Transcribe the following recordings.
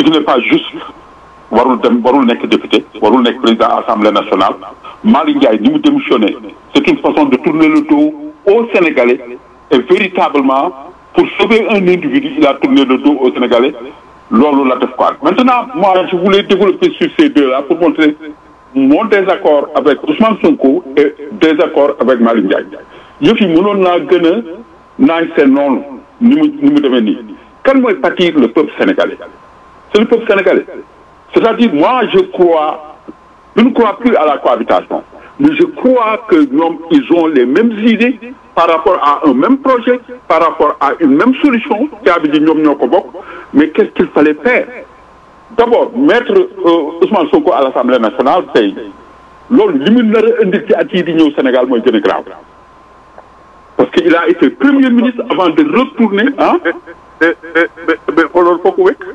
ce qui n'est pas juste warul dem warul nekk député warul nekk président assemblée nationale Malick Ndiaye ni mu démissionné c'est une façon de tourner le dos aux Sénégalais et véritablement pour sauver un individu il a tourné le dos aux Sénégalais loolu la def quoi maintenant moi je voulais développer sur ces deux-là pour montrer mon désaccord avec Ousmane Sonko et désaccord avec Malick Ndiaye yëf yi mënoon naa gën a naañ seen noonu ni mu ni mu demee nii kan mooy pâtir le peuple sénégalais c'est le peuple sénégalais c'est-à-dire moi je crois je ne crois plus à la cohabitation mais je crois que ñoom ils ont les mêmes idées par rapport à un même projet par rapport à une même solution caabi ji ñoom ñoo ko bokk mais qu'est-ce qu'il fallait faire d'abord mettre euh, Ousmane Sonko à l'Assemblée nationale tey loolu li mu nar a indi ci at yii di ñëw Sénégal mooy gën a grave parce que il a été premier ministre avant de retourner ah mais mais mais xooloon foo ko wekk.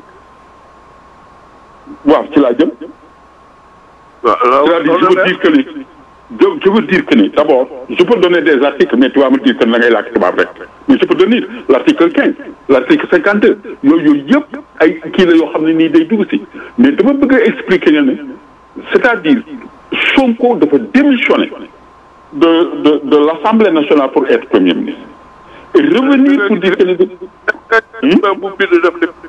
waaw ci laa jëm waaw c'est-à-dire je veux dire que ni je je veux dire que ni d'abord je peux donner des articles mais tu vas me dire que da ngay làkk tubaab rek mais je peux donner l'article quinze l'article cinquante deux yooyu yooyu yëpp ay kii la yoo xam ne nii day dugg si mais dama bëgg a expliquer ne ne c'est-à-dire Sonko dafa démissionner de de de l'Assemblée nationale pour être premier ministre et revenir pour dire que ni ba bu bind def lépp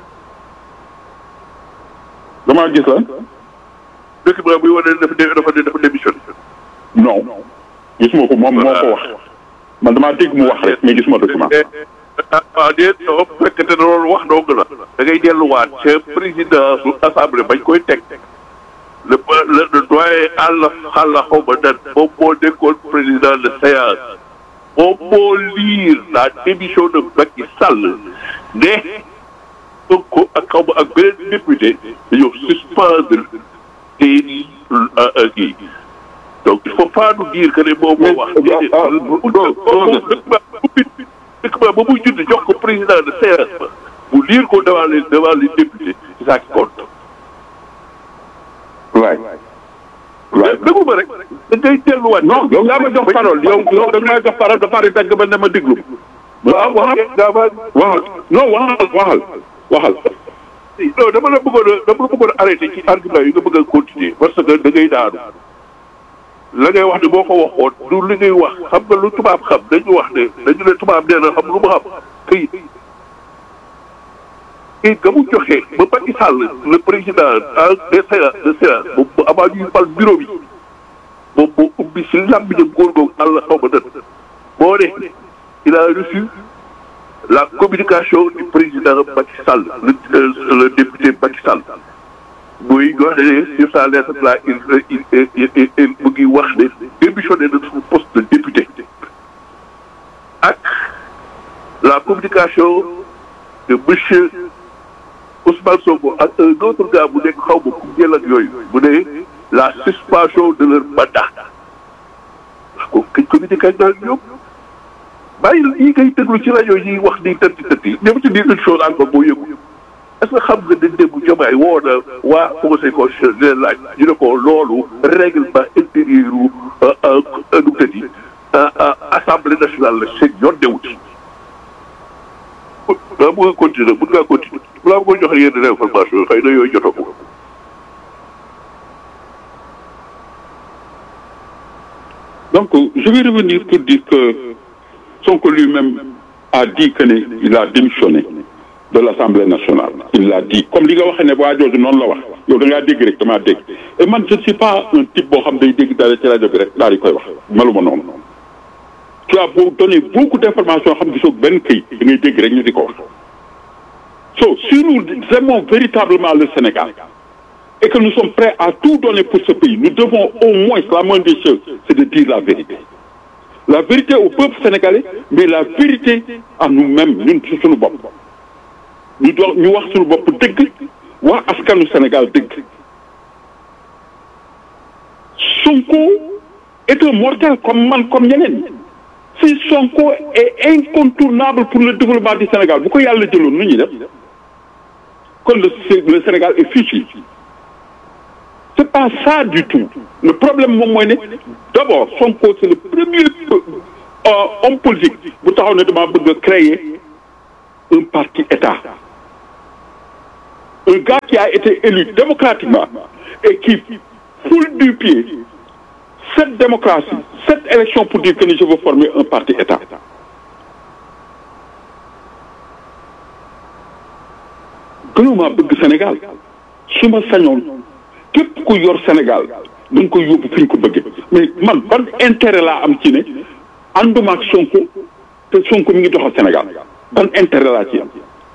damaa gis la document buy wane dafa dé- dafa dafa démissionné. non gisuma ko moom moo ko wax man damaa dégg mu wax rek mais gisuma document ah ah déet non bu fekkente ne loolu wax dong la. da ngay delluwaat ca président su assemblée bañ koy teg. le le le doyen àll xàll xaw ma nan moom moo nekkoon président de séance. moom moo lire la démission de Macky Sall ne Sonko ak xaw ma ak beneen député dañoo suspendre seeni kii donc il faut pas nous dire que ne moom moo wax. déedéet dëkk ba ba muy judd jox ko président de séance ba mu lire ko devant les devant les députés c'est ça qui compte. waay waay déglu ma rek da ngay delluwaat. non yow yaa ma jox parole yow yow da nga may jox parole ba pare dagg ba ne ma déglu waaw waxal waxal non waxal waxal waxal non dama la bëggoon a dama la bëggoon a arrêté ci argument yi nga bëgg a continuer parce que da ngay daanu la ngay wax ne boo ko waxoon du li ngay wax xam nga lu tubaab xam dañu wax ne dañu ne tubaab nee na xam lu mu xam këyit këyit ga mu joxe ba Macky Sall le président de séance de séance moom bu avant ñuy fal bureau bi moom moo ubbi si làmmiñam góor googu àll xaw ma dën moo ne il a reçu la communication du président Macky Sall le le député Macky Sall muy wax ne sur sa lettre là il il il il mu ngi wax ne démissionné de son poste de député ak la communication de monsieur Ousmane Sonko ak un autre gars bu nekk xaw ma ku jël ak yooyu mu ne la suspension de leur mandat ko kañ communiqué ak daal ñoom bàyyi yi ngay déglu ci rajo yi wax ni tëtti tëtti ñoom ci dire une chose encore boo yëgu est-ce que xam nga ne démb Diomaye woo na waa conseil constitutionnel di leen laaj ñu ne ko loolu règlement intérieur u nu tëddi assemblée nationale la seen yoon newu ci daa bëgg a continuer mën ngaa continuer balaa ma koy joxe yenn information xëy na yooyu jotoo ko donc je vais revenir pour dire que Sonko lui-même a dit que ne il a démissionné de l'Assemblée nationale il l'a dit comme li nga waxee ne waa jooju noonu la wax yow da ngaa dégg rek damaa dégg et man je ne suis pas un type boo xam day dégg dara ci rajo bi rek daal di koy wax meluma noonu tu as beau donné beaucoup d'informations xam gisoo benn këyit da ngay dégg rek ñu di ko wax so si nous aimons véritablement le Sénégal et que nous sommes prêts à tout donner pour ce pays nous devons au moins la moindre des choses c'est de dire la vérité la vérité au peuple sénégalais mais la vérité à nous-mêmes ñun ci suñu bopp ñu doon ñu wax suñu bopp dëgg wax askanu Sénégal dëgg Sonko est un mortel comme man comme ñeneen si Sonko est incontournable pour le développement du Sénégal bu ko yàlla jëloon nu ñuy def kon le le Sénégal est fichu c'est pas ça du tout le problème moom mooy ne d'abord Sonko c'est le premier homme politique bu taxaw ne dama bëgg a créer un parti État un gars qui a été élu démocratiquement et qui foule du pied cette démocratie cette élection pour dire que ni je veux former un parti État gënuma bëgg Sénégal su ma sañoon képp ku yor Sénégal da nga koy yóbbu fi ñu ko bëggee mais man ban intérêt laa am ci ne ànduma ak Sonko te Sonko mi ngi doxal Sénégal ban intérêt laa ci am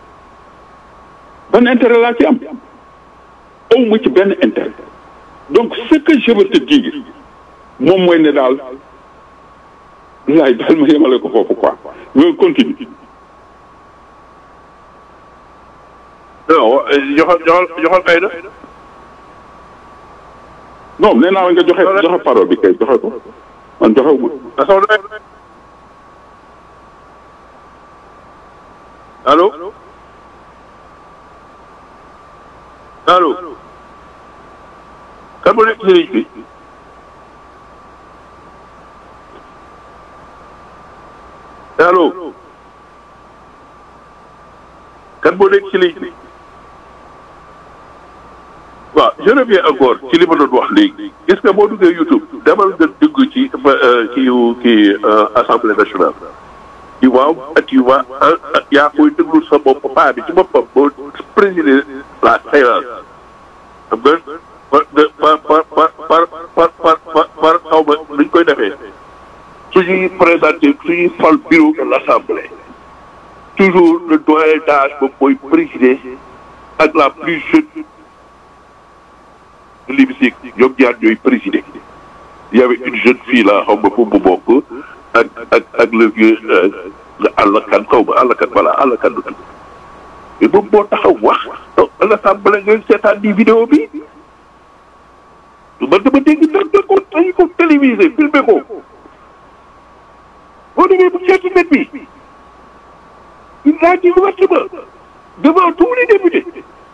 ban intérêt laa ci am aw ma ci benn intérêt donc ce que je veux te dire moom mooy ne daal laay daal ma yemale ko foofu quoi loolu continue non joxal joxal joxal kay na non nee naa la nga joxe joxe parole bi kay joxe ko man joxe wu ma asaw na allo allo kan moo nekk ci ligne bi allo kan moo nekk ci ligne bi waaw je reviens encore ci li ma doon wax léegi gis nga boo duggee YouTube demal nga dugg ci kii kii assemblée nationale tu vois tu vois yaa koy déglu sa bopp paa bi ci boppam boo présider la séance xam nga par par par par par par par par xaw ma nuñ koy defee suñuy présenté suñuy fal bureau de l' assemblée toujours le doyen d'âge boobu mooy présider ak la plus jeune de l'hémicycle ñoom ñaar ñooy présider il y avait une jeune fille là xaw ma fu mu bokk ak ak ak le vieux àllakan xaw ma àllakan voilà àllakan du tudd mais moom moo taxaw wax à l'assemblée ngeen seetaan di vidéo bi man dama dégg nag da ko dañu ko télévisé filmé ko boo demee bu seeti net bi il a dit ouvertement devant tous les députés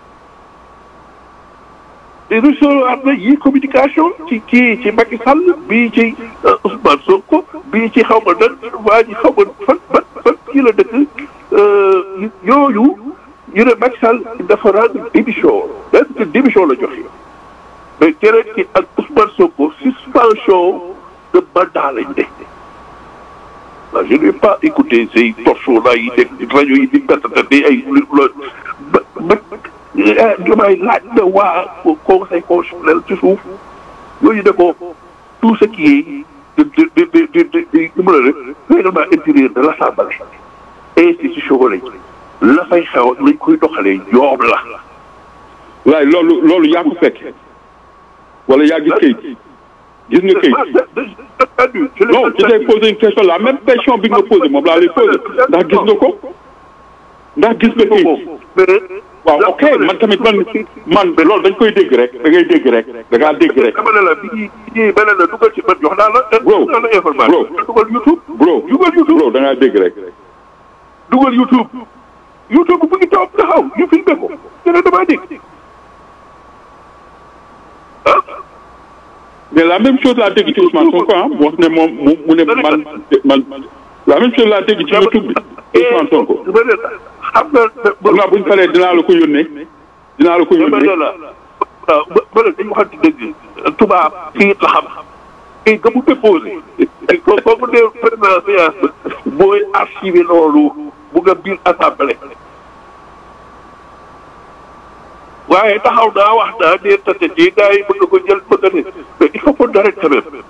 te recevoir na yi communication ci kii ci Macky Sall bii ci Ousmane Sonko bii ci xaw ma nan waa ji xaw ma fan fan fan kii la dëkk yooyu ñu ne Macky Sall dafa rendre démission est-ce que démission la joxe mais keneen ki ak Ousmane Sonko suspension de mandat lañ def waaw je n'ai pas écouté ces torchons là yi def rajo yi di pertatati ay ba ba damay laaj na waa conseil constitutionnel ci suuf yooyu ne ko tout ce qui est de de de de de de mu la règlement intérieur de l'assemblée institution lañ la fay xew lañ koy doxalee ñoom la. waaye loolu loolu yaa ko fekk wala yaa gis kayit gis nga kayit non je t'ai posé une question la même question bi nga posé moom laa lay posé ndax gis nga ko ndax gis nga kayit waaw ok man tamit man man loolu dañ koy dégg rek da ngay dégg rek da ngaa dégg rek. dama ne la bi ñuy bi ñuy beneen la dugal ci man jox naa la. bro jox naa la information. dugal YouTube. bro dugal YouTube bro da ngaa dégg rek. dugal YouTube. YouTube bu ngi toog taxaw ñu filmé ko. dina damaa dégg. ah. mais la même chose laa dégg ci Ousmane Sonko ah mu wax ne moom mu mu ne man man la même chose laa dégg ci YouTube bi Ousmane Sonko. xam nga. xam naa bu ñu paree dinaa la ko yónnee. dinaa la ko yónnee la waaw ba ba dañu waxante dëgg tubaab kii la xam kii nga mu déposé. ko kooku ne président séance mooy archivé loolu bu nga biir assemblée. waaye taxaw naa wax naa ne tate ji gars yi bëgg ko jël bëgg ne mais il faut qu'on arrête quand même.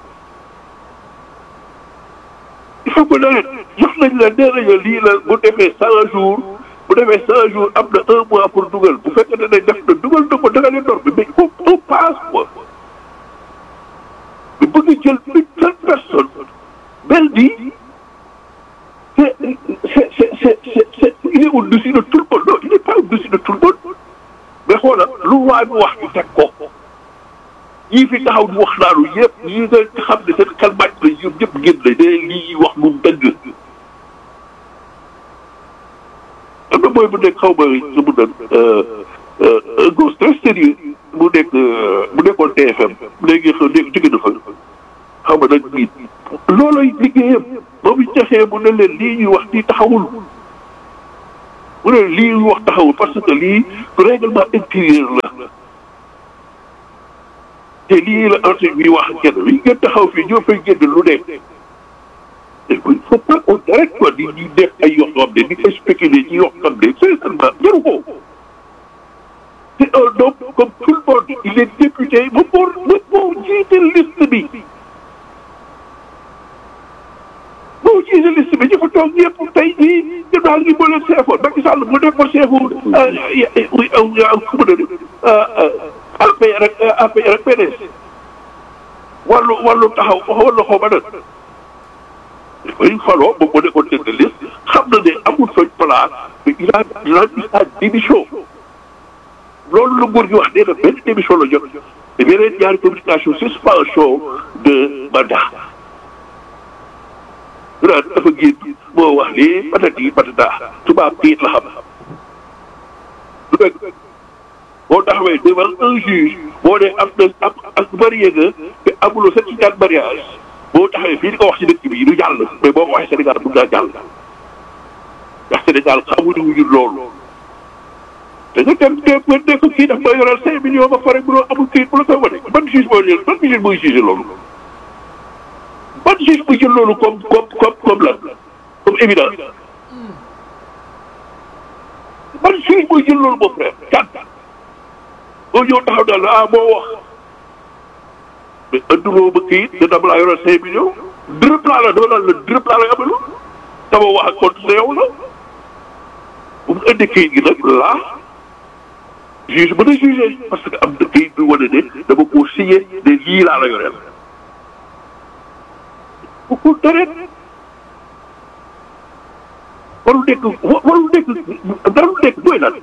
il faut qu'on arrête jox nañ la nee nañ la lii la bu defee cent jours. bu defee cent jours am na un mois pour dugal bu fekkee ne def na dugal na ko da nga leen door bi mais il faut on passe quoi mais bëgg jël une seule personne mel ni c'est c'est c'est c'est c'est il est au-dessus de tout le monde non il n'est pas au-dessus de tout le monde mais xoolal lu waay bu wax ñu teg ko ñii fi taxaw di wax naanu yëpp ñii nga xam ne seen xel màcc la ñoom ñëpp génn la day lii wax lu dëgg am na mooy bu nekk xaw ma su mu doon un gosse très sérieux mu nekk mu nekkoon TFM léegi xaw léegi jóge na fa xaw ma nag nit looloy liggéeyam ba mu jaxee mu ne leen lii ñuy wax nii taxawul mu ne lii wax taxawul parce que lii règlement intérieur la te lii la article bi wax kenn bi ngeen taxaw fii ñoo fay génn lu ne il faut pas qu'on arrête quoi di di def ay yoo xam ne di koy spéculer ci yoo xam ne sincèrement jaru ko c'est un homme comme tout le monde il est député ba moo ba moo jiite liste bi moo jiite liste bi ñu fa toog ñëpp tey jii ñu daal ñu boole seefo Macky Sall mu def ko seefu ku mu ne APR ak APR ak PDS wàllu wàllu taxaw wàllu xaw ma nag dafay faloo ba mu nekkoon tête de liste xam na ne amul fañ place mais il a il a mis sa démission loolu la nguur gi wax nee na benn démission la jot te beneen ñaari communication suspension de mandat. su naan dafa génn moo wax lii patati patata tubaab piit la xam lu dëgg boo taxawee devant un juge boo dee am na am ak marié nga te amuloo certificat de mariage boo taxawee fii di ko wax ci dëkk bi du jàll mais boo ko waxee Sénégal mun naa jàll ndax Sénégal xamuñu wuñu loolu te nga dem dem nga nekk kii daf ma yoral cinq millions ba pare mënoo amul kii bu la koy wane ban juge mooy jël ban juge mooy juge loolu ban juge mooy jël loolu comme comme comme comme lan comme évident ban juge mooy jël loolu mon frère kan boo ñëw taxaw daal ah moo wax mais anduloo ba kii te dama laa yoral cinq millions dërëb laa la dama naan la dërëb laa la amalu dama wax ak compte sa yow la bu mu indi kayit gi nag laa juge mën a jugé parce que am na kayit bi wane ne dama koo signé ne lii laa la yoreel bu ko deret warul nekk warul nekk darul nekk mooy lan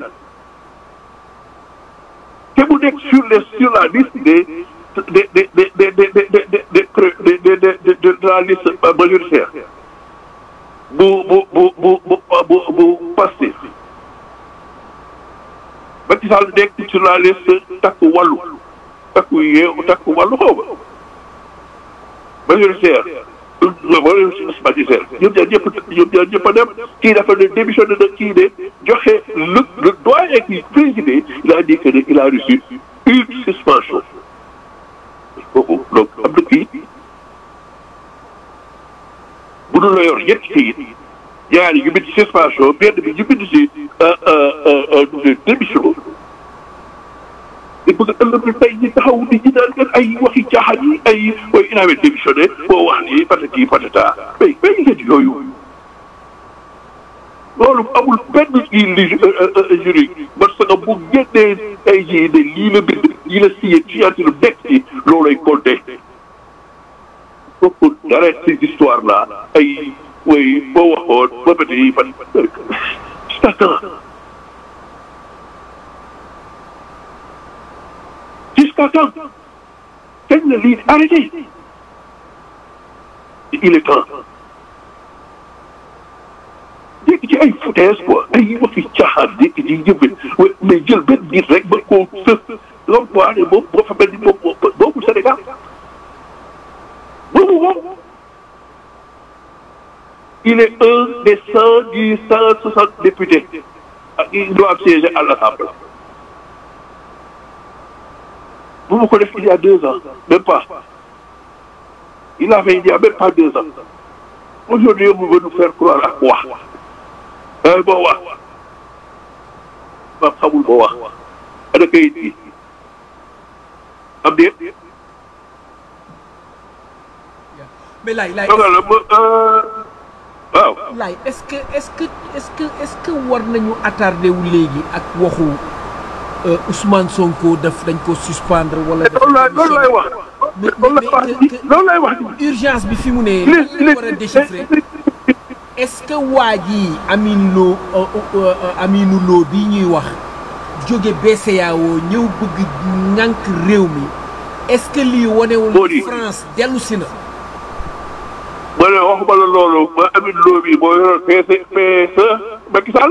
te mu nekk sur les sur la liste des des des des des des des des des de la liste majoritaire bu bu bu bu bu bu bu Pastef Macky Sall nekk sur la liste takku wàllu takku yeew takku wàllu xaw ma majoritaire majoritaire ñoom ñaar ñëpp ñoom ñaar ñëpp a dem kii dafa ne démissionné na kii ne joxe le le doyen qui présidé il a dit que ne il a reçu une suspension kooku donc am na kii bu dul la yor ñetti kayit ñaari ñu bind ci suspension benn bi ñu bind ci démission te bëgg a ëllëg tey ñi taxaw di ñi daan ngeen ay waxi caaxaan yi ay way il avait démissionné boo wax ni patati patata mais mais ngeen yooyu loolu amul benn kii li juridique parce que bu génnee tey jii ne lii la bind lii la signé ci anti lu nekk ci loolay compté kooku dara ces histoires là ay way boo waxoon ba bët yi fan jusqu'à quand jusqu'à quand kañ la lii arrêté il est temps dégg ci ay foutaise quoi ay waxi caaxaan dégg ci yëbbe mais jël benn nit rek ba koo sëf loolu quoi ne moom boo fa mel ni moom boobu Sénégal boobu moom il est un des cent dix cent soixante députés qui doivent siéger à l'Assemblée bu ma ko def il y a deux ans même pas il a fait il y a même pas deux ans aujourd'hui on veut nous faire croire à quoi ay boo wax ma xamul boo wax ana kayit gi am déet mais laay laay dogal la ma waaw laay est-ce que est-ce que est-ce que est-ce que war nañu attardé wu léegi ak waxu Ousmane Sonko daf dañ ko suspendre wala. loolu laay loolu laay wax loolu laay wax loolu laay wax urgence bi fi mu ne. il est il war a déchiffrer est-ce que waa ji Amine Lo Aminu Lo bii ñuy wax jóge BCEAO ñëw bëgg ŋànk réew mi est-ce que lii wanewul Moo di. France dellu si na. ma ne waxuma la loolu ma Amine Lo bi moo yoroon PC PSE Macky Sall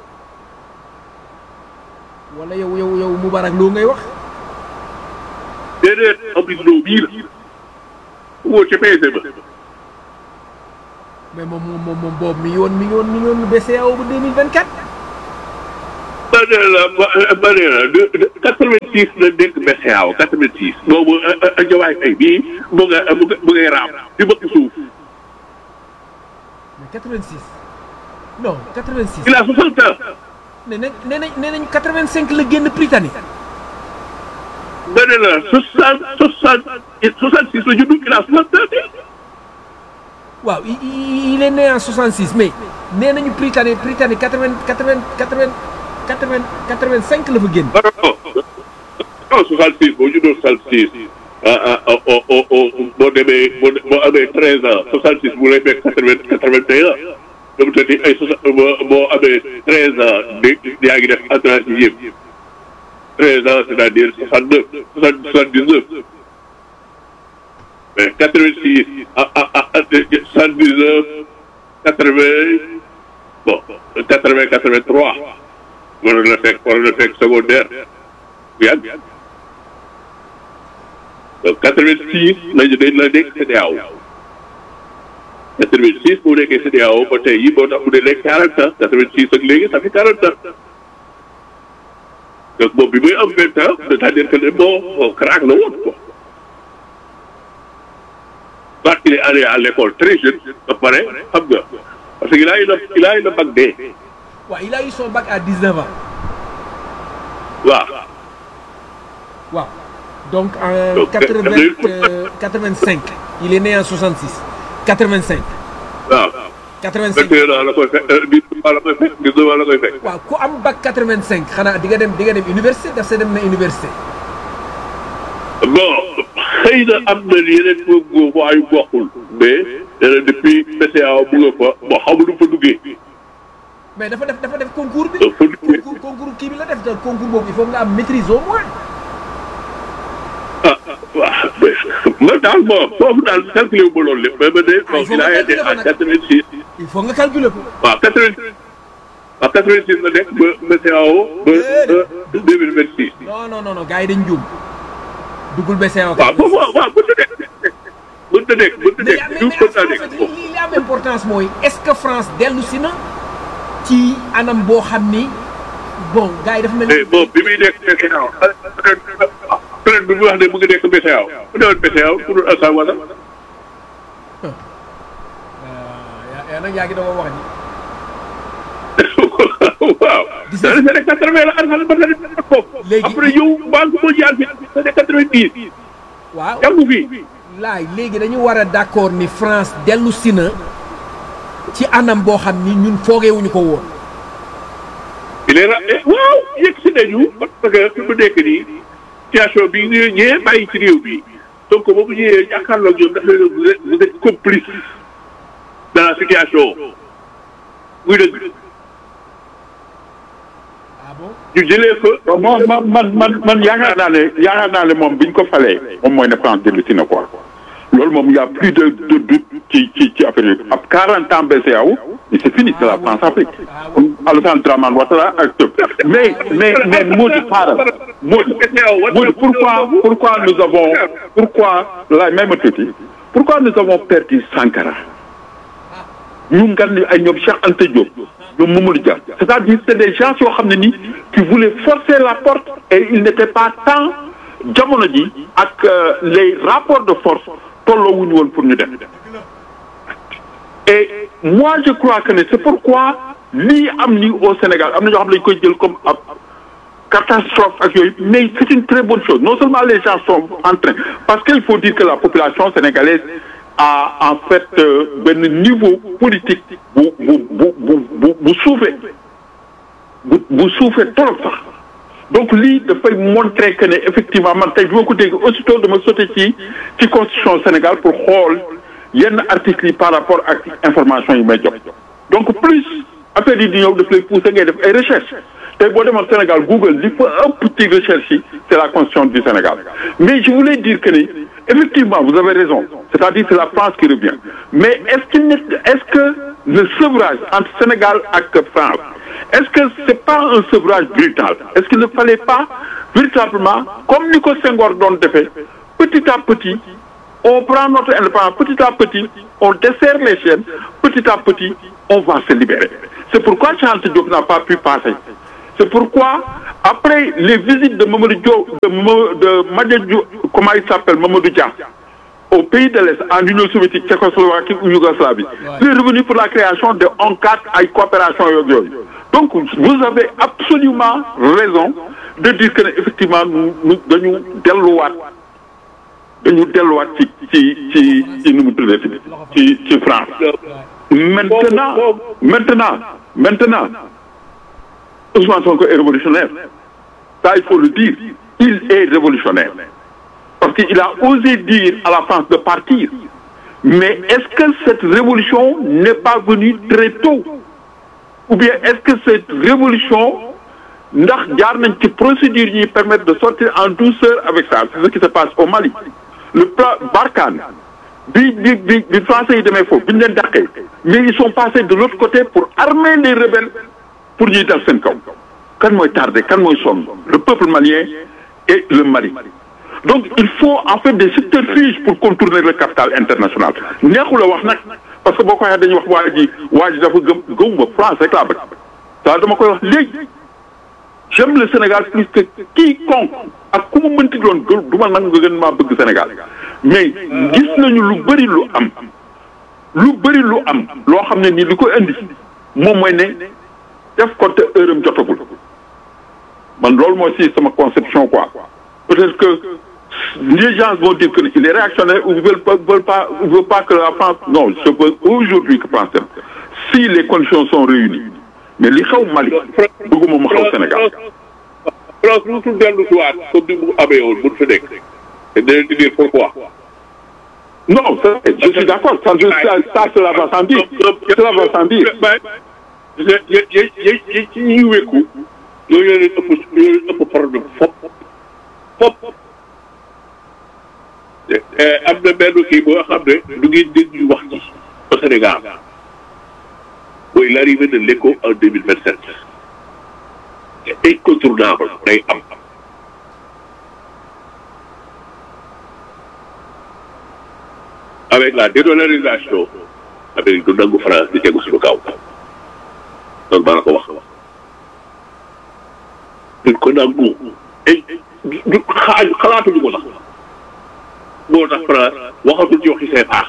wala yow yow yow Moubarak Lo ngay wax. déedéet Amine Lo bii la woo ca PSE ba mais moom moom moom moom boobu mi ngi woon mi ngi woon mi ngi woon BCEAO ba 2024. ma ne la ma ma ne la de de quatre-vingt-six la nekk BCEAO quatre-vingt-six boobu Diomaye Faye bii mu nga mu nga mu ngay raam di bëgg suuf mais 86 non 86 il a soixante ans nee nañ nee nañ nee nañ 85 la génn Britannique ma ne la soixante soixante soixante six la judd il a soixante ans waaw il il- il est né en 66 mais nee nañu Britannique Britannique 80 80 80 80 85 la fa génn. non non soixante six boo juddoo soixante six ah ah oh oh oh boo demee boo boo amee treize ans soixante six bu lay fekk quatre vingt quatre vingt et un dama tëddi ay soixante boo boo amee treize ans di yaa ngi def entrée en sixième treize ans c'est-à-dire soixante neuf soixante soixante dix neuf mais quatre vingt six ah ah ah soixante dix neuf quatre vingt bon quatre vingt quatre vingt trois waroon na fekk waroon na fekk secondaire bu yàgg donc quatre vingt six lañu dañ la nekk CEDEAO quatre vingt six bu nekkee CEDEAO ba tey yi boo tax mu ne nekk quarante ans quatre vingt six ak léegi ça fait quarante ans donc moom bi muy am vingt ans c'est-à-dire que ne bon bon craque la woon quoi parce qu'il est allé à l'école très jeune ba pare xam nga parce que il a eu le il a eu le bac D waaw il a eu son bac à 19 ans. waaw waaw donc en Donc, 80 euh, euh, 85 il est né en 66 85 waaw 85 vingt et un ans la koy fekk dix-neuf ans la koy fekk dix-neuf ans la koy fekk waaw ku am bac 85 xanaa di nga dem di nga dem université daf sa dem na université. bon xëy na am na yeneen góob waayu bokkul mais nee na depuis BCEAO mu nga fa bon xamu nu fa duggee mais dafa def dafa def concours bi. dafa duggee concours concours kii bi la def te concours boobu il faut nga am maîtrise au moins. ah waaw mais man daal bon foofu daal calculé wu ma loolu lépp mais ma ne Ah, il bon faut il a nga été calculer ko en nag. quatre-vingt-six il faut nga calculer ko. waaw quatre-vingt waaw quatre-vingt-six la nekk ba BCEAO ba ba deux mille vingt-six non non non non gars yi dañ juum duggul BCEAO. waaw foofu waaw waaw mën na nekk mën na nekk mën na mais nekk mais du mais mën naa en nekk fait foofu li li am importance mooy est-ce que France dellu si na ci anam boo xam ni bon gars yi dafa mel mais bon bi muy nekk BCEAO peut-être bi mu wax ne mu ngi nekk BCEAO mu newoon BCEAO pour Alassane Ouattara yaa yaa nag yaa ngi doon wax ni. waaw. Gis dans nga- les années quatre-vingt la Alassane Ouattara def foofu. Léegi- après yow banque mondiale bi dans les quatre-vingt-dix. waaw jàngu fi. laay léegi dañu war a d'accord ni France dellu si na ci anam boo xam ni ñun foogeewuñu ko woon. il est ra eh, waaw yegg si nañu parce que fi mu nekk nii situation bi ñu ñëwee bàyyi ci réew bi donc ba mu ñëwee jàkkaarloog ñoom dafa leen vous êtes vous êtes complice dans la situation muy dëgg ah bon ñu jëlee fa. moom man man man man yaakaar naa ne yaakaar naa ne moom bi ñu ko falee moom mooy ne France dellu si na quoi loolu moom y' a plus de de doute ci ci ci affaire yi ab 40 ans BCEAO mais c'est fini c'est la France Afrique Alassane Dramane Ouattara ak tëb mais mais mais Maudou xaaral Maudou Maudou pourquoi pourquoi nous avons pourquoi la même tuuti pourquoi nous avons perdu Sankara ñu ngan ni ay ñoom Cheikh Anta Diop ñoom Mamadou Dia c'est-à-dire c'est des gens yoo xam ne ni qui voulaient forcer la porte et il n'était pas temps jamono ji ak euh, les rapports de force tolloo wuñu woon pour ñu def et moi je crois que ne c'est pourquoi lii am ni au Sénégal am na ñoo xam ne dañu koy jël comme ab catastrophe ak yooyu mais c'est une très bonne chose non seulement les gens sont en train parce qu'il faut dire que la population sénégalaise a en fait euh, benn niveau politique bu bu bu bu bu bu suufee bu bu suufee trop sax donc lii dafay montrer que ne effectivement man tey bi ma ko dégg aussitôt dama sauté ci ci constitution Sénégal pour xool yenn articles yi par rapport ak information yi may jox donc plus affaire yi di ñëw daf lay pousser ngay def ay recherche tey boo demoon Sénégal Google li fa ëpp ci recherche yi c'est la constitution du Sénégal mais je voulais dire que ni effectivement vous avez raison c'est-à-dire c'est la France qui revient mais est-ce qu'il n'est est-ce que le sevrage entre Sénégal ak France est-ce que c'est pas un sevrage brutal est-ce qu'il ne fallait pas véritablement comme ni ko Senghor doon defee petit à petit on prend notre indépendance petit à petit on desserre les chaînes petit à petit on va se libérer c'est pourquoi Cheikh Anta Diop n'a pas pu passer C'est pourquoi, après les visites de Mamadou Diop, de, Mamo- de Madja Diop, comment il s'appelle, Mamadou Dia, au pays de l'Est, en Union soviétique, Tchécoslovaquie ou Yougoslavie, il est revenu pour la création de ONCAT à coopération avec eux. Donc, vous avez absolument raison de dire que, effectivement, nous, nous, nous, delluwaat dañu delluwaat ci ci ci ci nu mu tuddee ci ci France maintenant maintenant maintenant Ousmane Sonko est révolutionnaire ça il faut le dire il est révolutionnaire parce qu'il a osé dire à la France de partir mais est-ce que cette révolution n'est pas venue très tôt ou bien est-ce que cette révolution ndax jaar nañ ci procédure yi permettre de sortir en douceur avec ça c'est ce qui se passe au Mali le plan Barkhane bi bi bi bi français yi demee foofu bi ñu leen dàqee mais ils sont passés de l'autre côté pour armer les rebelles pour ñuy dal seen kaw kan mooy tardé kan mooy sonn le peuple malien et le Mali donc il faut en fait des subterfuges pour contourner le capital international neexul a wax nag parce que boo ko waxee dañuy wax waa ji waa ji dafa gëm gëmuma France rek laa bëgg ça dama koy wax léegi j'aime le Sénégal plus que quiconque ak ku mu mënti doon gë du ma nangu nga gën maa bëgg Sénégal mais gis nañu lu bëri lu am lu bëri lu am loo xam ne nii li ko indi moom mooy ne def ko te heure am jotagul man loolu mooy si sama conception quoi peut-être que les gens vont dire que il est réactionnaire ou veulent pas veulent pas veulent pas que la France non je veux aujourd'hui que France dem si les conditions sont réunies mais li xew Mali bëgguma mu xew Sénégal France musul dellu si waat comme ni mu amee woon mun fi nekk te dinañ di dire pourquoi. non c'est- je suis d'accord ça je ça ça cela va sans dire cela va sans dire mais ye ye ye ye ci ñuy wékku yooyu leen ëpp yooyu leen ëpp problème fop fop am na benn kii boo xam ne du ngeen dégg ñu wax ci au Sénégal mooy l'arrivée de l'éco en deux mille vingt sept c'est incontournable day am avec la dédollarisation Amérique du nangu France di tegu suñu kaw loolu maa la ko wax duñ ko nangu et du xaaj xalaatuñu ko sax moo tax France waxatul ci waxi CFA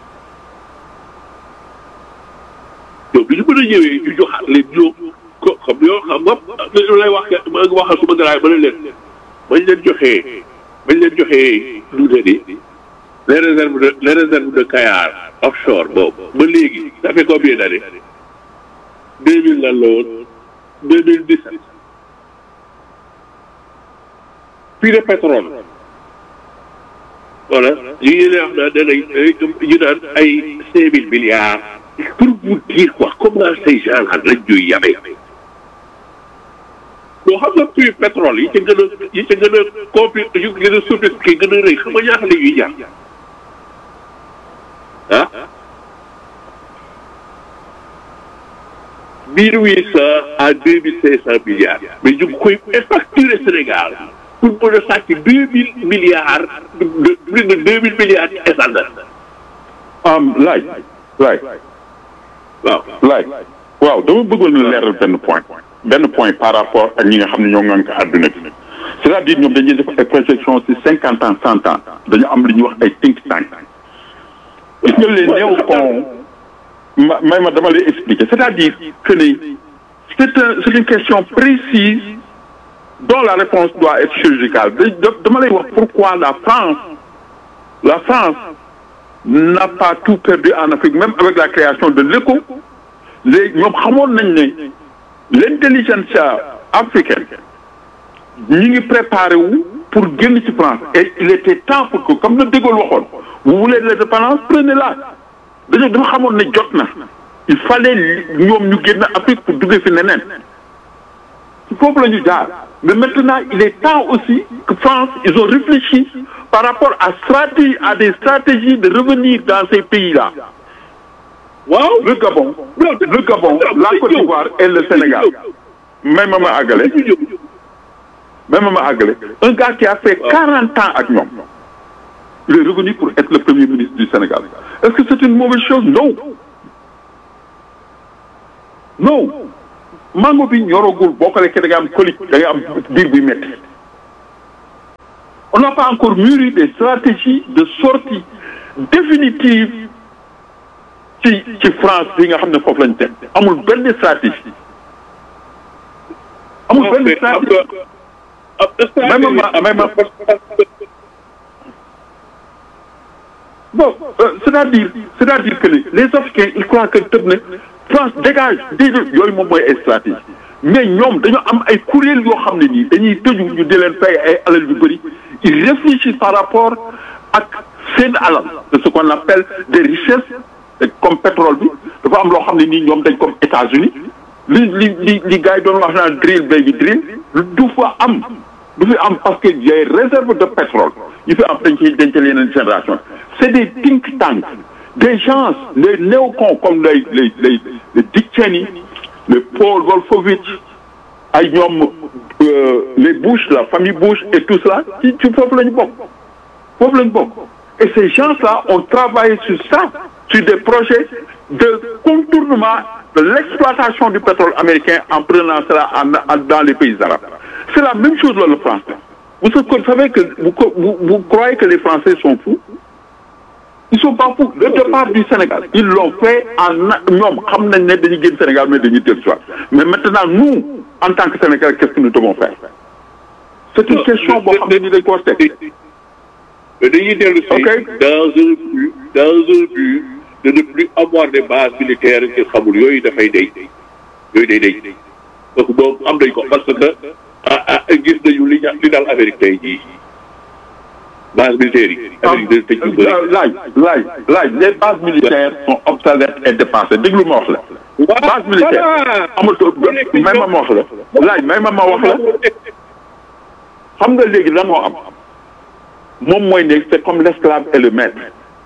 yow bi ñu mën a ñëwee ñu joxaat leen ñoom ko comme yow xam nga li lay wax ma ngi waxal suma garaay ba ne leen bañ leen joxee bañ leen joxee lu ne ni les réserves de les réserves de Kayar offshore boobu ba léegi ça fait combien d'années deux mille lan la woon deux mille dix sept puits de pétrole voilà ñu ngi leen wax naan danañ ñu naan ay cinq mille milliards pour vous dire quoi comment ces gens là lañ ñuy yabee boo xam nga puits pétrole yi ca gën a yi ca gën a compli yu gën a sophistiqué gën a rëy xam nga ñaata la ñuy jar ah mille huit cent à deux mille cinq cent milliards mais ñu ngi koy facturer Sénégal pour mën a sàcc deux mille milliards de plus de deux mille milliards ci essence am laaj laaj waaw laaj waaw dama bëggoon na leeral benn point benn point par rapport ak ñi nga xam ne ñoo ngànk àdduna bi c'est-à-dire ñoom dañuy def ay projection ci cinquante ans cent ans dañu am li ñuy wax ay think tank gis nga les néocons ma may ma dama lay expliquer c'est-à-dire que ni c'est un c'est une question précise dont la réponse doit être chirurgicale da- dama lay wax pourquoi la France la France n'a pas tout perdu en Afrique même avec la création de l'ECO léegi ñoom xamoon nañ ne l'intelligentsia africaine ñi ngi préparé wu pour génn ci France et il était temps pour que comme na De Gaulle waxoon vous voulez l'indépendance prenez-la dañoo dafa xamoon ne jot na il fallait ñoom ñu génn Afrique pour duggee fi neneen ci foofu la ñu jaar mais maintenant il est temps aussi que France ils ont réfléchi par rapport à stratégie à des stratégies de revenir dans ces pays-là waaw le Gabon le Gabon la Côte d'Ivoire et le Sénégal même ma ma àggale même ma àggale un gars qui a fait quarante ans ak ñoom il est revenu pour être le premier ministre du Sénégal est-ce que c'est une mauvaise chose non non mango bi ñoragul boo ko lekkee da nga am colique da nga am biir buy métti on n'a pas encore mûri des stratégies de sortie définitive ci ci France bi nga xam ne foofu lañ teg amul benn stratégie amul benn stratégie même ma même ma bon euh, c'est-à-dire c'est-à-dire que les Africains ils croient que tëb ne France dégage déedéet yooyu moom mooy ay stratégie mais ñoom dañoo am ay kuréel yoo xam ne nii dañuy tëju ñu di leen fay ay alal yu bëri ils réfléchissent par rapport ak seen alal de ce qu'on appelle des richesses comme pétrole bi dafa am loo xam ne nii ñoom dañ comme États-Unis li li li li gars yi doon wax naan drill baby drill du fa am du fi am parce que les réserves de pétrole yi fi am dañ ciy dencal yeneen génération c'est des think tanks des gens les néocons comme les les les les Dick Cheney les Paul Wolfowitz ay ñoom les Bush la famille Bush et tout cela ci ci foofu la ñu bokk foofu la ñu bokk et ces gens-là ont travaillé sur ça sur des projets de contournement de l'exploitation du pétrole américain en prenant cela en, en, dans les pays arabes. C'est la même chose dans le français. Vous, vous savez que vous, vous, vous, croyez que les Français sont fous Ils sont pas fous. Le départ du Sénégal, ils l'ont fait en ñoom xam nañ ne dañuy génn Sénégal mais dañuy dellu soit mais maintenant nous en tant que Sénégalais qu'est-ce que nous devons faire C'est une question boo xam ne ni dañ ko war mais dañuy dellu si dans un but dans un but de ne plus avoir des bases militaires ci xamul yooyu dafay day yooyu day day donc boobu am nañ ko parce que ah ah gis nañu li li daal Amérique tey jii base militaire yi. Amérique dañ tëj lu bëri laaj laaj laaj les bases militaires sont obsolètes et dépassées déglu ma wax la. base militaire amatul may ma ma wax la laaj may ma ma wax la xam nga léegi lan moo am moom mooy ne c'est comme l'esclave et le maître.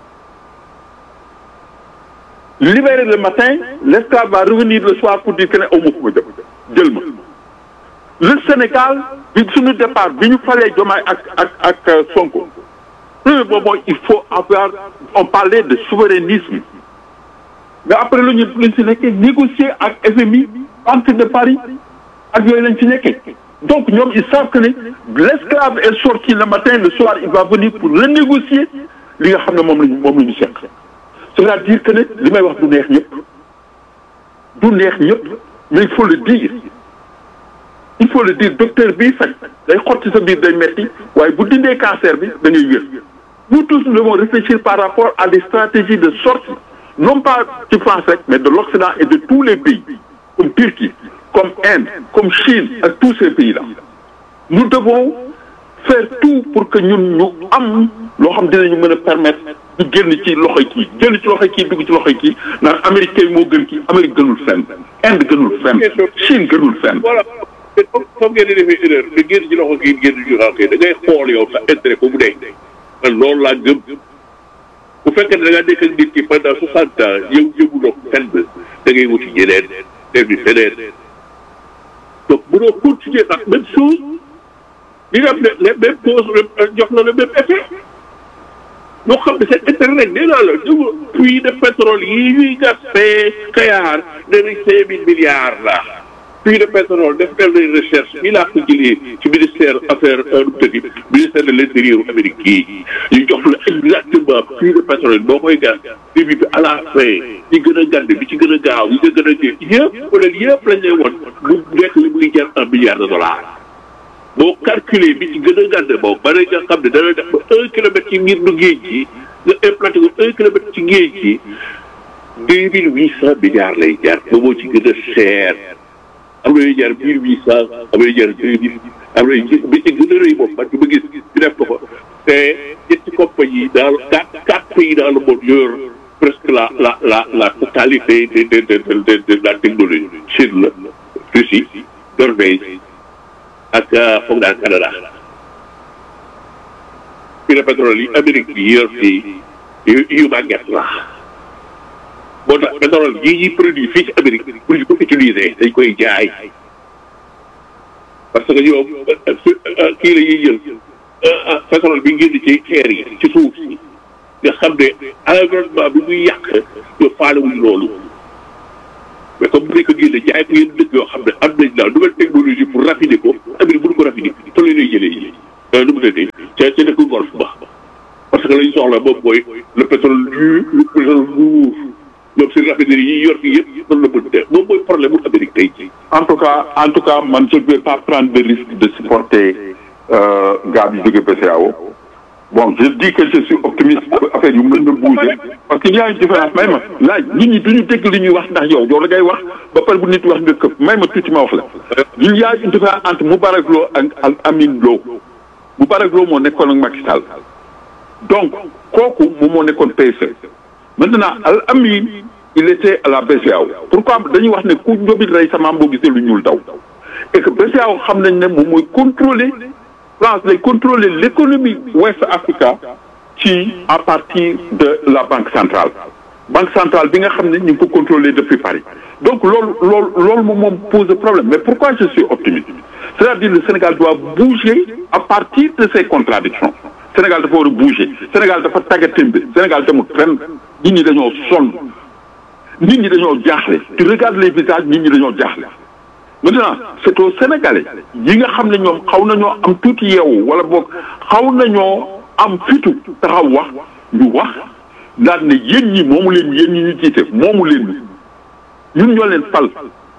libéré le matin l'esclave va revenir le soir pour dire que ne aw ma fu ma jëm jël ma le Sénégal bi suñu départ bi ñu falee Diomaye ak ak ak Sonko premier boobu mooy il faut avoir on parlait de souverainisme mais après lu ñu luñ si nekkee négocier ak FMI Banque de Paris ak yooyu lañ ci nekkee donc ñoom ils savent que ne l'esclave est sorti le matin le soir il va venir pour renégocier li nga xam ne moom lañu moom la ñu seq c'est-à-dire que ne li may wax du neex ñëpp du neex ñëpp mais il faut le dire il faut le dire docteur bii faj day xotti sa biir day metti waaye bu dindee cancer bi da ngay wér nous tous nous devons réfléchir par rapport à des stratégies de sortie non pas ci France rek mais de l'Occident et de tous les pays comme Turquie comme Inde comme Chine ak tous ces pays-là nous devons faire tout pour que ñun ñu am loo xam dinañu mën a permettre ñu génn ci loxoy kii génn ci loxoy kii dugg ci loxoy kii naan Amérique kay moo gën kii Amérique gënul fenn Inde gënul fenn Chine gënul fenn. voilà foog ngeen di defee erreur nga génn ci loxo kii génn ci loxo kii da ngay xool yow sa intérêt ko mu dee man loolu laa gëm bu fekkee ne da ngaa nekk ak nit ki pendant soixante ans yow yëguloo fenn da ngay wuti ñeneen def di feneen donc mënoo continuer ak même chose li nga xam ne les mêmes causes jox na le même effet ñoo xam ne seen intérêt rek nee naa la ñu puits de pétrole yi ñuy gas fee Kayar nee nañ cinq mille milliards la puits de pétrole def nañ recherche fii laa ko jëlee ci ministère affaire tëddi ministère de l'intérieur Amérique yi ñu jox la exactement puits de pétrole boo koy gas début bi à la fin ñi gën a gàdd bi ci gën a gaaw ñi nga gën a jël yëpp peut être yëpp lañ lay won mu nekk li muy jar un milliard de dollars boo calculer bi ci gën a gàdd boobu ba nga xam ne dana def ba un kilomètre ci ngir du géej gi nga implanté ko un kilomètre ci géej gi deux mille huit cent milliards lay jar ba moo ci gën a cher am na ñuy jar mille huit cent am na ñuy jar deux mille am na bi ci gën a rëy moom man ma gis ñu def ko fa te ñetti compagnie dans quatre quatre pays dans le monde yor presque la la la la totalité de de de de de la technologie Chine la Russie Norvège ak foog naa Canada puits de pétrole yi Amérique bi yor fii yu yu màgget la moo tax pétrole yi ñuy produit fii ci Amérique pour ñu ko utiliser dañ koy jaay parce que ñoom kii la ñuy jël pétrole bi ngeen di ci xeer yi ci suuf si nga xam ne environnement bi muy yàq ñu faale wuñ loolu mais comme bu nekk génne jaay ko yenn dëkk yoo xam ne am nañ daal nouvelle technologie pour raffiner ko Amérique bu ñu ko raffiner fa la lay jëlee yi nu mu tëddee ca ca dëkk golf ba parce que lañ soxla moom mooy le pétrole dur le pétrole lourd ñoom seen raffinerie yi yor fii yëpp noonu la mën def moom mooy problème mu Amérique tey jii. en tout cas en tout cas man je ne vais pas prendre le risque de supporter euh, gars bi jóge BCEAO bon je dis que je suis optimiste affaire yu mën na bouger parce que il y a une différence may ma laaj nit ñi duñu dégg li ñuy wax ndax yow yow la ngay wax ba pare bu nit wax nga këpp may ma tuuti ma wax la il y a une différence entre Moubarak Lo ak ak Amine Lo Moubarak Lo moo nekkoon ak Macky Sall donc kooku moom moo nekkoon PSE maintenant Al Amin il était à la BCEAO pourquoi dañuy wax ne ku njóobit rey sa maam boo gisee lu ñuul daw et que BCEAO xam nañ ne moom mooy contrôler France lay contrôler l'économie ouest Africa ci à partir de la banque centrale banque centrale bi nga xam ne ñu ngi ko contrôler depuis Paris donc loolu loolu loolu moom moom pose problème mais pourquoi je suis optimiste c'est-à-dire le Sénégal doit bouger à partir de ces contradictions Sénégal dafa war a bouger Sénégal dafa tàggatémbe Sénégal demul fenn nit ñi dañoo sonn nit ñi dañoo jaaxle tu regardes les visages nit ñi dañoo jaaxle maintenant c'est aux Sénégalais yi nga xam ne ñoom xaw nañoo am tuuti yeewu wala boog xaw nañoo am fitu taxaw wax ñu wax daal ne yéen ñi moomu leen yéen ñi ñu jiite moomu leen ñun ñoo leen fal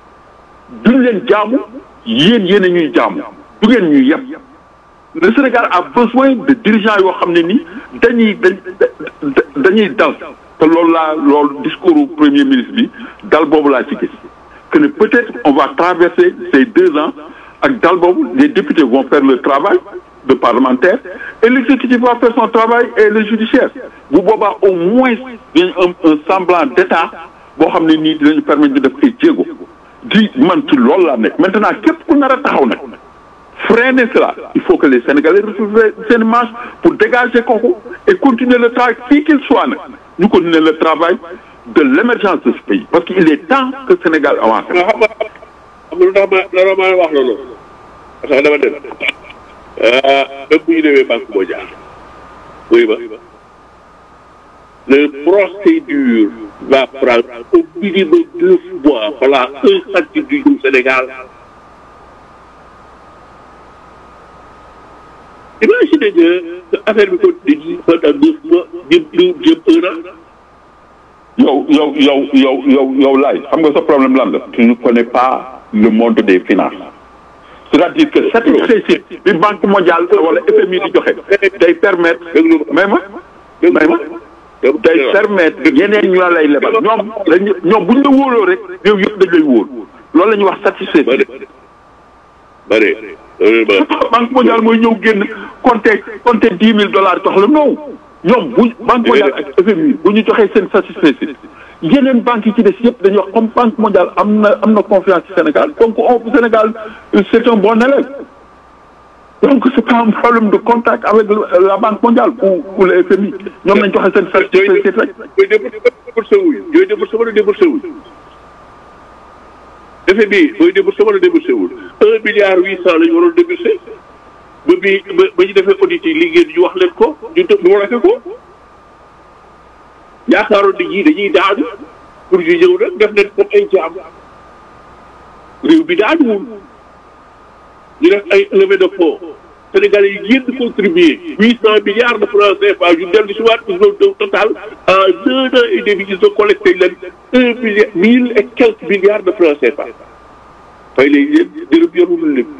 duñ leen jaamu yéen yéen a ñuy jaamu du ngeen ñuy yeb le Sénégal a besoin de dirigeants yoo xam ne ni dañuy dañ dañuy dal te loolu laa loolu discours premier ministre bi dal boobu laa ci gis que ne peut-être on va traverser ces deux ans ak dal boobu les députés vont faire le travail de parlementaire et l'exécutif va faire son travail et le judiciaire bu boobaa au moins dañ un un semblant d'état boo xam ne nii dinañu permettre ñu def ay jéego di man ci loolu laa nekk maintenant képp ku nar a taxaw nag freiner cela il faut que les Sénégalais retrouvent seen marche pour dégager kooku et continuer le travail fii qu'il soit nag ñu continuer le travail de l'émergence de ce pays parce qu'il est temps que Sénégal avance. xam nga xam nga lu tax ma la ma wax loolu parce que dama dem même bu ñu demee banque mondiale oui ba le procédure va prendre au minimum deux mois voilà un centime du Sénégal imaginez que affaire bi continue pendant neuf mois jëm jëm un an yow yow yow yow yow yow laay xam nga sa problème lan la tu ne connais pas le monde des finances c'est-à-dire que satisfecit bi banque mondiale wala FMI di joxe day permettre may ma may ma day permettre yeneen ñu lay lebal ñoom lañ ñoom bu ñu la wóoloo rek réew yëpp dañ lay wóol loolu la ñuy wax satisfecit bare banque mondiale mooy ñëw génn compter compter dix mille dollars jox la non ñoom bu banque mondiale ak FMI bu ñu joxee seen satisfecit yeneen banques yi ci des yëpp dañuy wax comme banque mondiale am na am na confiance ci Sénégal donc on Sénégal c'est un bon élève donc c'est pas un problème de contact avec la banque mondiale ou ou le FMI ñoom nañ joxe seen satisfecit rek. yooyu déboursé wuñ yooyu déboursé wala déboursé wuñ FMI mooy déboursé wala déboursé wul un milliard huit cent la ñu waroon déboursé ba bi ba ba ñu defee audit yi liggéey ñu wax leen ko ñu tëb ñu war ko yaakaaroon nit ñi dañuy daanu pour ñu ñëw nag def leen comme ay jaam réew bi daanuwul ñu def ay levée de fonds Sénégalais yi génn contribuer huit cent milliards de francs CFA ñu dellu si waat ils ont total en un an et demi ils ont collecté leen un milliard mille et quelques milliards de francs CFA fay léegi leen dërëm yorul lépp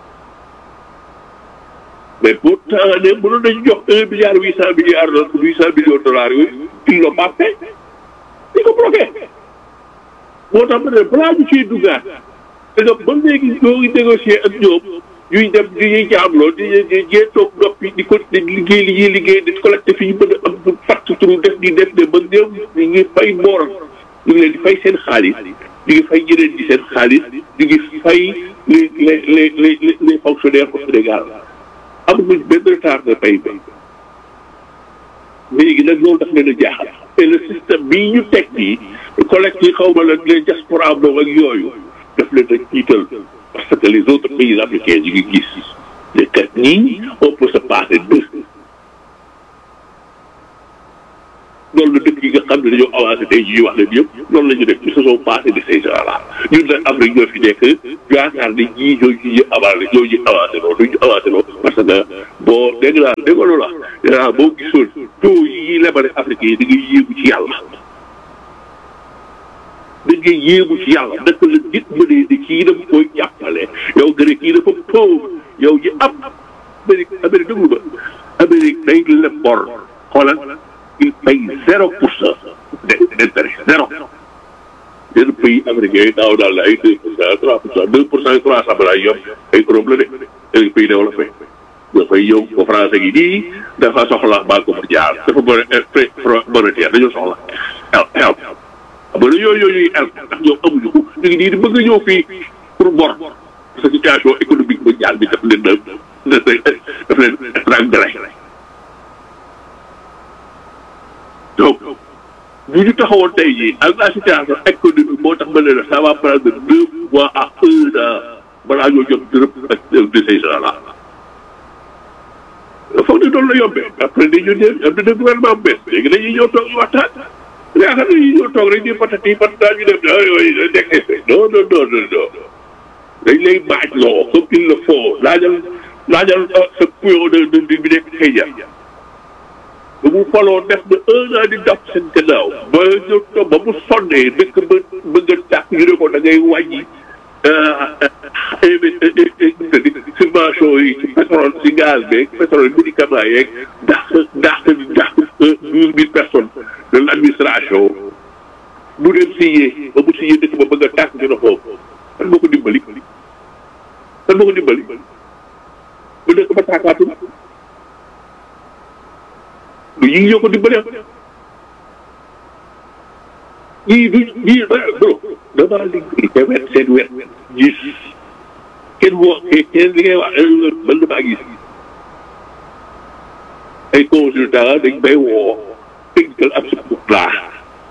mais pourtant ne mënoon nañu jox un milliard huit cent milliards huit cent millions de dollars yooyu ils l'ont pas fait di ko bloqué moo tax ma ne balaa ñu ciy duggaat parce que ba léegi ñoo ngi négocier ak ñoom ñuy dem ñuy jaamloo di di jee toog noppi di ko di liggéey li ñuy liggéey di collecté fi ñu mën a am fatt turu def di def ne ba ñoom ñu ngi fay booram ñu ngi leen di fay seen xaalis ñu ngi fay ñeneen di seen xaalis ñu ngi fay les les les les les fonctionnaires au Sénégal amuñu benn retard de pay ba léegi nag loolu daf leen a jaaxal et le système bii ñu teg nii collecte yi xaw ma la les diaspora boobu ak yooyu daf leen a tiital parce que les autres pays africains ñu ngi gis ne kat nii on peut se passer d'eux loolu la dëkk yi nga xam ne dañoo avancé tey jii wax leen yëpp loolu la ñu def ils se sont passés de ces gens là ñun nag Afrique ñoo fi nekk yaakaar ne ñii ñoo ñu avancé ñoo ñu avancé loolu du ñu avancé loolu parce que boo dégg naa dégg nga loolu la boo gisoon taux yi lebale Afrique yi da ngay yéegu ci yàlla da ngay yéegu ci yàlla naka la nit mënee ni kii dafa koy jàppale yow nga ne kii dafa pauvre yow ji am Amérique Amérique déglu ba Amérique day leb bor xoolal il paye zéro pour cent d'intérêt zéro yenn pays américains yi daaw daal la ay deux pour cent trois pour cent deux pour cent trois cent balaa yomb ay Europe la de ay pays développé dafay yow ko français gi nii dafa soxla banque mondiale dafa bëri monétaire dañoo soxla help help xam nga yooyu yooyu help ndax ñoom amuñu ko ñu ngi nii di bëgg a ñëw fii pour bor sa situation économique mondiale bi daf leen daf daf leen étranglé donc bu ñu taxawoon tey jii ak la situation économique moo tax ma ne la ça va prendre deux mois à un an balaa ñoo jot dërëm ak de ces gens là. foog ne doon la yombee après dañu ne am na gouvernement bu bees léegi dañuy ñëw toog ñu waxtaan yaakaar nañu ñëw toog rek di patati patata ñu dem ah yooyu nekk effet non non non non non dañ lay baaj loo comme il le faut laajal laajal sa puyo de de bi nekk xëy ba mu faloo def na un an di daf seen gannaaw ba ñu toog ba mu sonnee dëkk ba bëgg a tàkk ñu ne ko da ngay wàññi subvention yi ci pétrole ci gaz beeg pétrole médicament yeeg dàq dàq dàq douze mille personnes de l' administration mu dem signé ba mu signé dëkk ba bëgg a tàkk ñu ne ko kan moo ko dimbali kan moo ko dimbali ba dëkk ba tàkkaatul lu yii ñoo ko dimbali ñii du ñii bro damaa liggéey te wet seen wet gis kenn woo kenn li ngay wax man damaa gis ay consultant dañ may woo technical ab support laa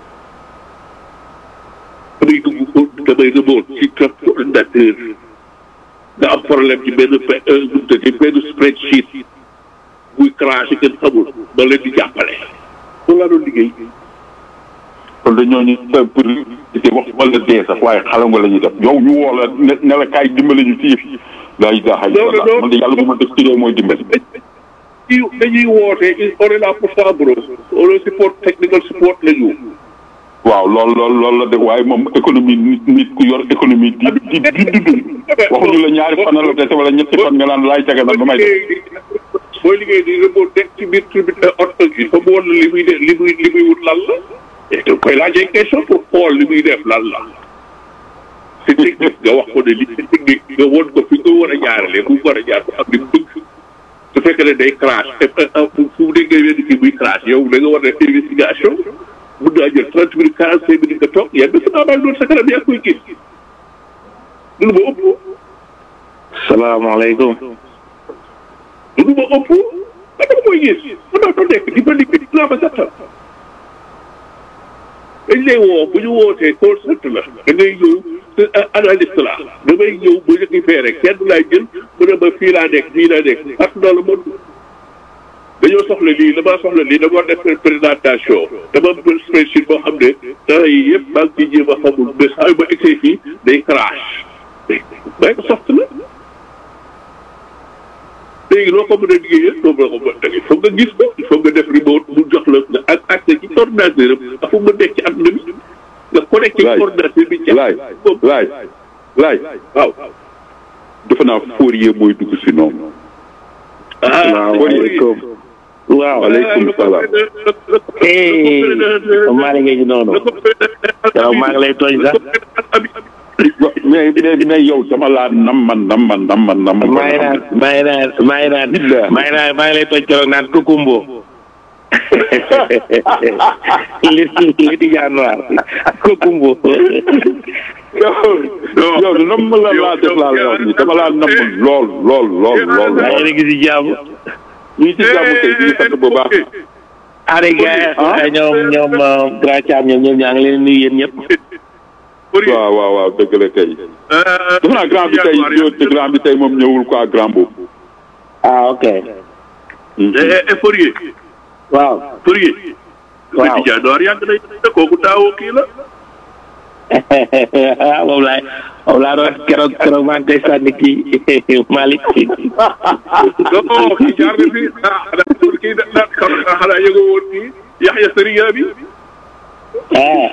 damay dugg damay remote ci ordinateur nga am problème ci benn ci benn spreadsheet buy craché kenn xamul ba leen di jàppale loolu laa doon liggéey kon dañoo ñu pour te wax wala dee sax waaye xala nga la ñuy def yow ñu woo la ne ne la kaay dimbali ñu ci yëf yi laa ilaha illallah man de yàlla bu ma def ci réew mooy dimbali dañuy dañuy woote on est là pour ça bro on est support technical support la ñu waaw lool lool loolu la de waaye moom économie nit nit ku yor économie di di di dund waxuñu la ñaari fan la dese wala ñetti fan nga naan laay caga nag ba may def booy liggéey di remote nekk ci biir tribune oto gi fa mu woon li muy def li muy li muy wut lan la et da koy laajee question pour xool li muy def lan la c'est technique nga wax ko ne li c'est technique nga won ko fi nga war a jaarale bu war a jaar ko ak li mu bëgg su fekkee ne day crash fu mu déggee wenn kii muy crash yow da nga war a def investigation mun naa jël trente minutes quarante cinq minutes nga toog yan ba sama baa doon sa kanam yaa koy gis loolu ma ëpp salaamaaleykum loolu ma ëpp ba dama koy gis man maa doon nekk di ba liggéey di laa ma gàttal dañ lay woo bu ñu wootee call center la da ngay ñëw analyste la damay ñëw bu ñu fee rek kenn laay jël mu ne ma fii laa nekk fii laa nekk parce que dans le monde dañoo soxla lii damaa soxla lii dama war def présentation dama am spreadsheet boo xam ne temps yi yëpp maa ngi ciy jéem a xamul mais saa yu ma egsee fii day crash Microsoft la léegi loo ko mën a liggéeyee loo mën a ko mën a il faut nga gis ko il faut nga def remote mu jox la nga ak accès ci ordinateur am dafa mën nekk ci àdduna bi nga connecté ci ordinateur bi. laay laay laay waaw. defe naa Fourier mooy dugg si noonu. salaamaaleykum. waaw waaleykum salaam. maa ngi lay noonu. yow maa ngi lay tooñ sax. mais mais mais yow dama laa nam man nam man nam man nam man. maa ngi naan maa ngi naan maa ngi naan maa ngi naan maa ngi lay tooñ keroog naan kukumbo. li li di januar kukumbo. yow yow nam la laa def laa la wax nii dama laa nam lool lool lool lool. maa ngi gis jàmm. ñu ngi ci jàmm kay ñu ngi sant bu baax. Ari gars ñoom ñoom grand Thiam ñoom ñoom ñaa ngi leen nuyu yéen ñëpp. waaw waaw waaw dëgg la kay. defe naa grand bi tey ñëw grand bi tey moom ñëwul quoi grand boobu. ah ok. et Fourier. waaw. Fourier. waaw Ndiaye Noir yàgg nañ ne kooku taawoo kii la. moom laay moom laa doon keroog keroog maa ngi koy sànni kii Malick. non kii jaar na fi ah xanaa kii da da xanaa yëgoo woon kii Yaxya Sëriya bi. ah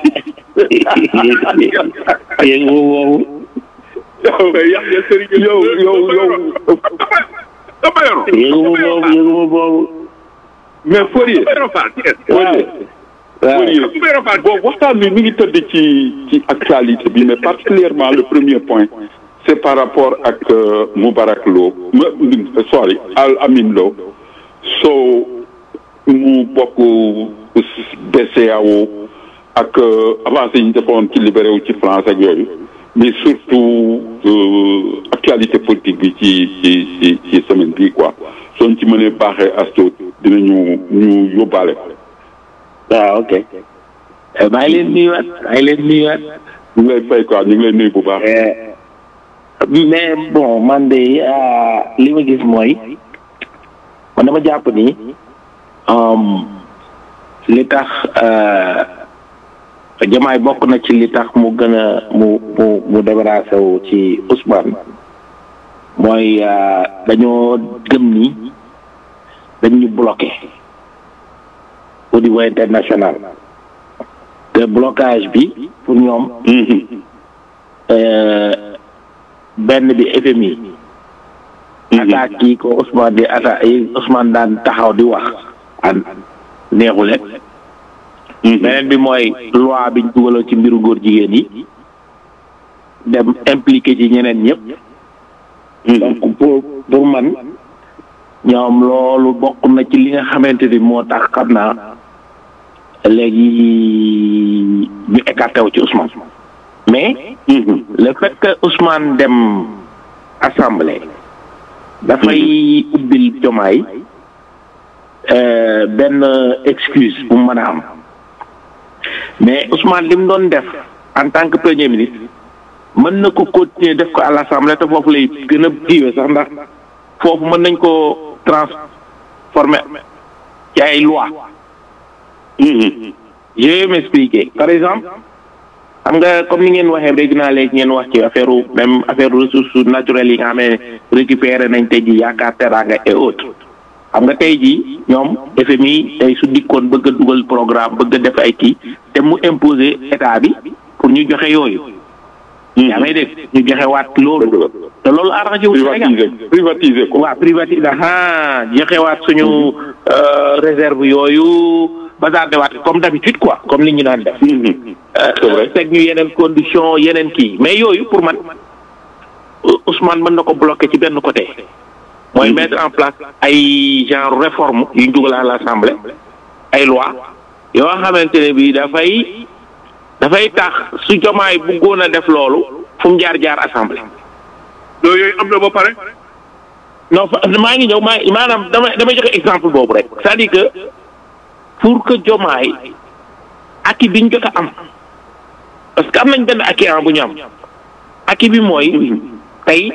yéen boobu yow Yaxya Sëriya yow yow yow dama yoro yëguma boobu yëguma boobu. mais Fourier dama yoro Fall Thiès. waaw waaw Fourier dama yoro Fall bon waxtaan bi mi ngi tëdd ci ci actualité bi mais particulièrement le premier point c'est par rapport ak euh, Moubarak Lo ma- sorry Al Amin Lo so mu bokk BCEAO ak euh, avancé yi ñu defoon ci libéré wu ci France ak yooyu mais surtout euh, actualité politique bi ci ci ci ci semaine bii quoi soo ci mënee baaxee asto dinañu ñu yóbbaale ko. waaw ok. maa ngi leen nuyuwaat maa ngi leen nuyuwaat. ñu ngi lay fay quoi ñu ngi lay nuyu bu baax. mais bon man de ah, li ma gis mooy man dama jàpp ni um, li tax euh, jamaay bokk na ci li tax mu gën a mu mu mu débarrassé wu ci Ousmane mooy euh, dañoo gëm ni dañ ñu bloqué au niveau international te blocage bi pour ñoom euh, benn bi FMI attaque yi ko Ousmane di attaque yi Ousmane daan taxaw di wax an neexule beneen bi mooy loi biñ dugaloon ci mbiru góor jigéen yi dem impliqué ci ñeneen ñëpp donc pour pour man ñoom loolu bokk na ci li nga xamante ni moo tax xam naa léegi ñu écarté wu ci Ousmane mais le fait que Ousmane dem assemblée dafay ubbil jomaay euh, benn excuse bu mu mën a am mais Ousmane li mu doon def en tant que premier ministre mën na ko continuer def ko à l'assemblée te foofu lay gën a kiiwee sax ndax foofu mën nañ ko transformer ci ay loi je vais m'expliquer par exemple xam nga comme ni ngeen waxee dégg naa léegi ngeen wax ci affaire même affaire ressources naturelles yi nga xam ne récupéré nañ tey ji yaakaar teraanga et autres xam nga tey ji ñoom FMI tey su dikkoon bëgg a dugal programme bëgg a def ay kii te mu imposer état bi pour ñu joxe yooyu. yaa may dégg ñu joxe waat loolu. te loolu arrangé wu Sénégal privatiser privatiser ko. waaw privatisé ah joxe waat suñu réserve yooyu bazarde waat comme d'habitude quoi comme li ñu daan def. c'est vrai teg ñu yeneen condition yeneen kii mais yooyu pour man Ousmane mën na ko bloquer ci benn côté. mooy mettre en place ay genre réforme yu ñu dugal à l'Assemblée ay loi yoo xamante ne bii dafay dafay tax su jomaay bëggoon a def loolu fu mu jaar jaar assemblée. loolu yooyu am na ba pare. non fa maa ngi ñëw maa maanaam dama damay joxe exemple boobu rek c'est-à-dire que pour que jomaay aki bi ñu jot a am parce que am nañ benn aki an bu ñu am aki bi mooy tey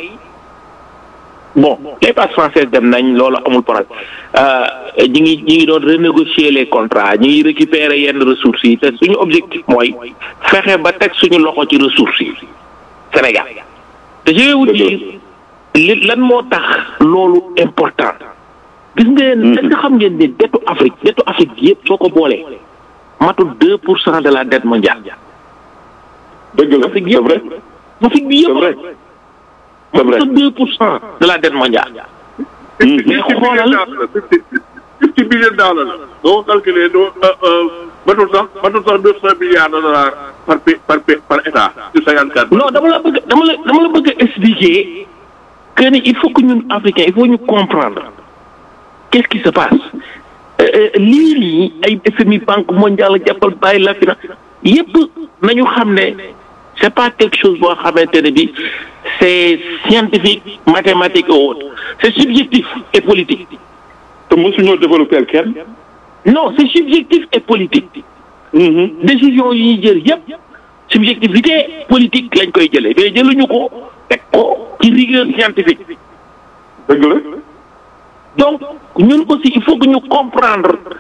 bon les passes françaises dem nañ loolu amul problème ñi ngi ñi ngi doon renégocier les contrats ñi ngi récupérer yenn ressources yi te suñu objectif mooy fexe ba teg suñu loxo ci ressources yi Sénégal te je vais vous dire li lan moo tax loolu important gis ngeen est-ce que xam ngeen ne dettu Afrique dettu Afrique bi yëpp soo ko boolee matul deux pour cent de la dette mondiale dëgg la Afrique c'est vrai yëpp Afrique bi c'est yëpp vrai c'est vrai matul deux pour cent de la dette mondiale mais xoolal fifty billion dollars la. doo calculer doo matul sax matul sax deux cent milliards de dollars par pa- par pa- par état sur cinquante quatre. non dama la bëgg dama la dama la bëgg a expliquer que ni il faut que ñun africains il faut ñu comprendre qu'est-ce qui se passe Euh, euh, lii nii ay FMI banque mondiale jàppal bàyyi la finance yépp nañu xam ne c'est pas quelque chose boo xamante ne bi c'est scientifique mathématique ou autre c'est subjectif et politique te mosuñoo développer kenn. non c'est subjectif et politique décision yi ñuy jël yépp subjectivité politique lañ koy jëlee mais jëluñu ko teg ko ci rigueur scientifique dëgg la. donc ñun aussi il faut que ñu comprendre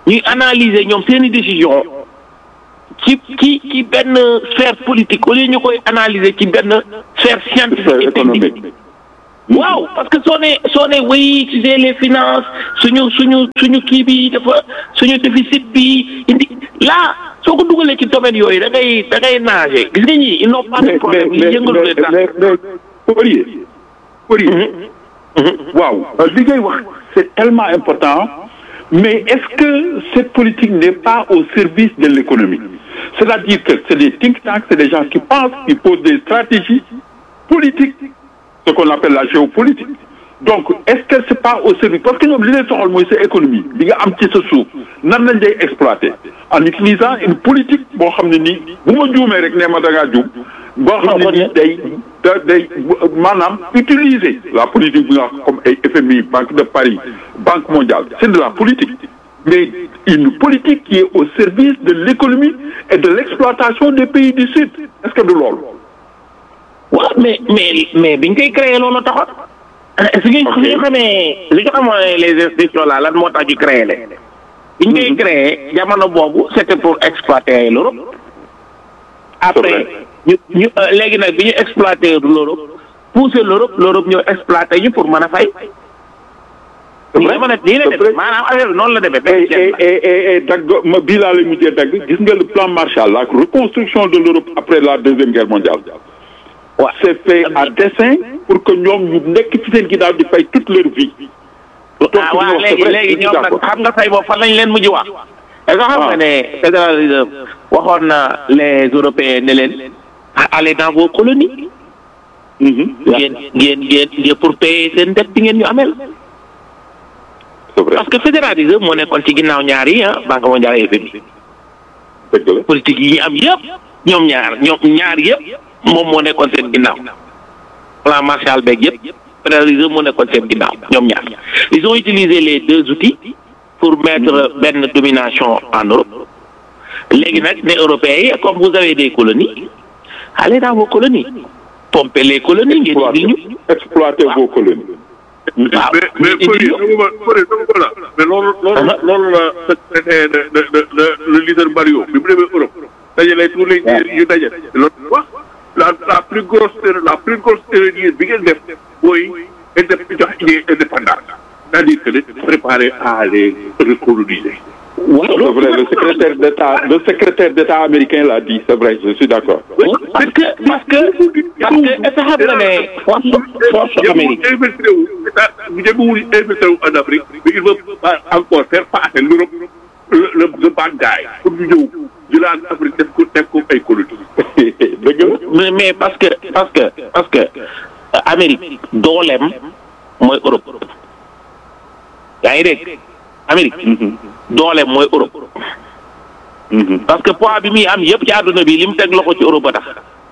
ñuy analyser ñoom seeni décision ci ci ci benn sphère politique au lieu ñu koy analyser ci benn sphère scientifique et technique waaw parce que soo ne soo ne oui tu sais les finances suñu suñu suñu kii bi dafa suñu déficit bi indi là soo ko dugalee ci domaine yooyu da ngay da ngay nager gis nga ñii ils n'ont pas de mais problème mais yi mais yëngalu leen dara. mais mais Fourier Fourier waaw li ngay wax c'est tellement important mais est-ce que cette politique n'est pas au service de l'économie c'est-à-dire que c'est des think tanks c'est des gens qui pensent qui posent des stratégies politiques ce qu'on appelle la géopolitique donc est-ce que c'est pas au service parce que ñoom li leen soxal mooy sa économie li nga am ci sa suuf nan lañ lay exploiter en utilisant une politique boo xam ne nii bu ma juumee rek nee ma da ngaa juum boo xam ne nii day da day maanaam utiliser la politique bi nga wax comme ay FMI Banque de Paris Banque mondiale c'est de la politique mais une politique qui est au service de l'économie et de l'exploitation des pays du Sud est-ce que du loolu waaw mais mais mais biñ koy créé loolu taxoon. su ñu su ñu xamee li nga xamoon les institutions là lan moo tax ñu créé leen. biñ koy créé jamono boobu c'était pour exploiter l'Europe. après ñu ñu euh, léegi nag bi ñu exploiter l'Europe pousser l'Europe l'Europe ñëw exploiter ñu pour mën a fay. nii la mën a nii la demee maanaam affaire bi noonu la demee. benn et ceeb la. et et et dagg ma bii laa lay mujjee dagg gis nga le plan Marshall la reconstruction de l'Europe après la deuxième guerre mondiale waaw c'est fait à dessein pour que ñoom ñu nekk ci seen ginnaaw di fay toute leur vie donc ah waaw ñoo- c'est léegi vrai, léegi je suis ñoom nag d'accord. xam nga say boobu fan lañ leen mujj wax. est-ce que xam Ah. nga ne Federal Reserve waxoon na les Européens ne leen ah, allez dans vos colonies. Mhm. ngeen ngeen ngeen ngeen pour payer seen dette bi ngeen ñu amel. c'est vrai parce que Federal Reserve moo nekkoon ci ginnaaw ñaar yi ah Banque mondiale et FMI. dëgg la politique yi ñu am yëpp ñoom ñaar ñoom ñaar yëpp moom moo nekkoon seen ginnaaw. plan Marshall beeg yëpp Federal Reserve moo nekkoon seen ginnaaw ñoom ñaar ils ont utilisé les deux outils pour mettre benn domination en Europe léegi nag ne européens yi comme vous avez des colonies allez dans vos colonies pomper les colonies ngeen indil ñu exploiter vos colonies waaw mais mais ngeen Fodé indil ñu dama ko Fodé dama ko la mais loolu loolu la loolu la secrétaire de de de de le leader Mario bi mu demee Europe dajale tous les leaders yu daje loolu wax la la plus grosse erreur la plus grosse erreur bi ngeen def mooy indép jox idée indépendance c'est-à-dire que de préparer à les recoloniser. c'est vrai le secrétaire d'État le secrétaire d'État américain l'a dit c'est vrai je suis d'accord parce que parce que parce que est-ce que xam nga ne force force Amérique Yemul infiltré wu état yemul infiltré wu en Afrique mais il veut pas encore faire passer l'Europe le le le bad guy pour ñu ñëw jëlaat Afrique def ko def ko ay colonies. dëgg la mais mais parce que parce que parce que euh, Amérique dooleem mooy Europe yaa ngi dégg Amérique dooleem mooy Europe parce que poids bi muy am yëpp ci àdduna bi li mu teg loxo ci Europe a tax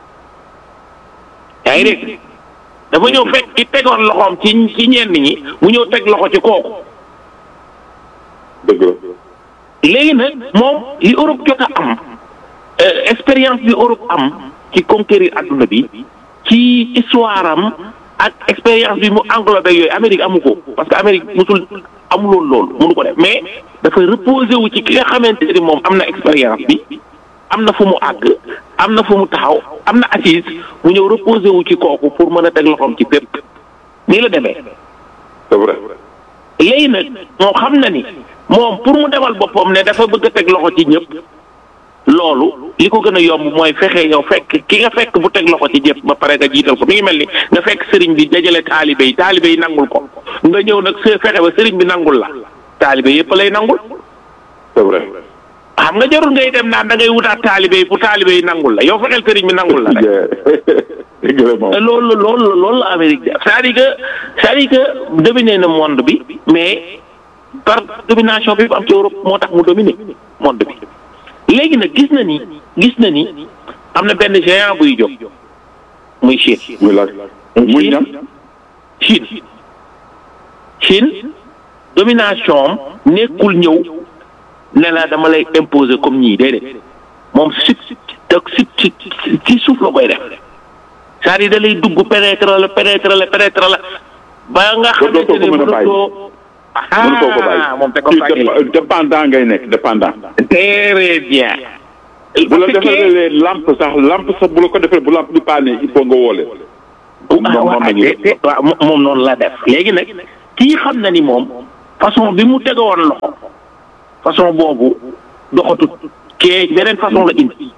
yaa ngi dégg dafa ñëw fekk ki tegoon loxoom ci ci ñenn ñi mu ñëw teg loxo ci kooku dëgg la léegi nag moom li Europe jot a am euh, expérience bi Europe am ci conquérir adduna bi ci histoire am ak expérience bi mu englobé yooyu Amérique amu ko parce que Amérique musul amuloon loolu mënu ko def mais dafay reposer wu ci ki nga xamante ni moom am na expérience bi am na fu mu àgg am na fu mu taxaw am na assise mu ñëw reposer wu ci kooku pour mën a teg loxoom ci fépp nii la demee. c'est vrai léegi nag moo xam na ni moom pour mu demal boppam ne dafa bëgg a teg loxo ci ñëpp loolu li ko gën a yomb mooy fexe yow fekk ki nga fekk bu teg loxo ci ñëpp ba pare nga jiital ko mi ngi mel ni nga fekk sëriñ bi dajale taalibe yi taalibe yi nangul ko nga ñëw nag se fexe ba sëriñ bi nangul la taalibe yëpp lay nangul c'est vrai xam nga jarul ngay dem naan da ngay wutaat taalibe yi pour taalibe yi nangul la yow fexeel sëriñ bi nangul la rek. dëgg la moom loolu loolu loolu la Amérique def c'est-à-dire que c'est-à-dire que dominer na monde bi mais par domination bi am ci Europe moo tax mu dominer monde bi léegi nag gis na ni gis na ni am na benn géant buy jóg muy Chine muy laaj muy ñam Chine Chine domination am nekkul ñëw ne la dama lay imposer comme ñii déedéet moom sut te sut ci suuf la koy def c'est-à-dire da lay dugg pénétrer la pénétrer la pénétrer la ba nga dootoo xamante ko ne mën a bàyyi. mënatoo mënu koo ko bàyyi ah moom te ko Ci fàggee dép- dépendant ngay nekk dépendant très bien. bu la Parce que- defalee lampe sax lampe sax bu la ko defee bu lampe bi paane il faut nga woole moom ah moom waaw la ñuy te- te- waaw mo- moom noonu la def léegi nag kii xam na ni moom façon bi mu tegoon loxo façon boobu doxatut kee beneen façon la indi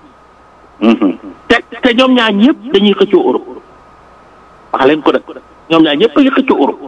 te te ñoom ñaar ñëpp dañuy xëccoo Europe wax leen ko nag ñoom ñaar ñëpp dañuy xëccoo Europe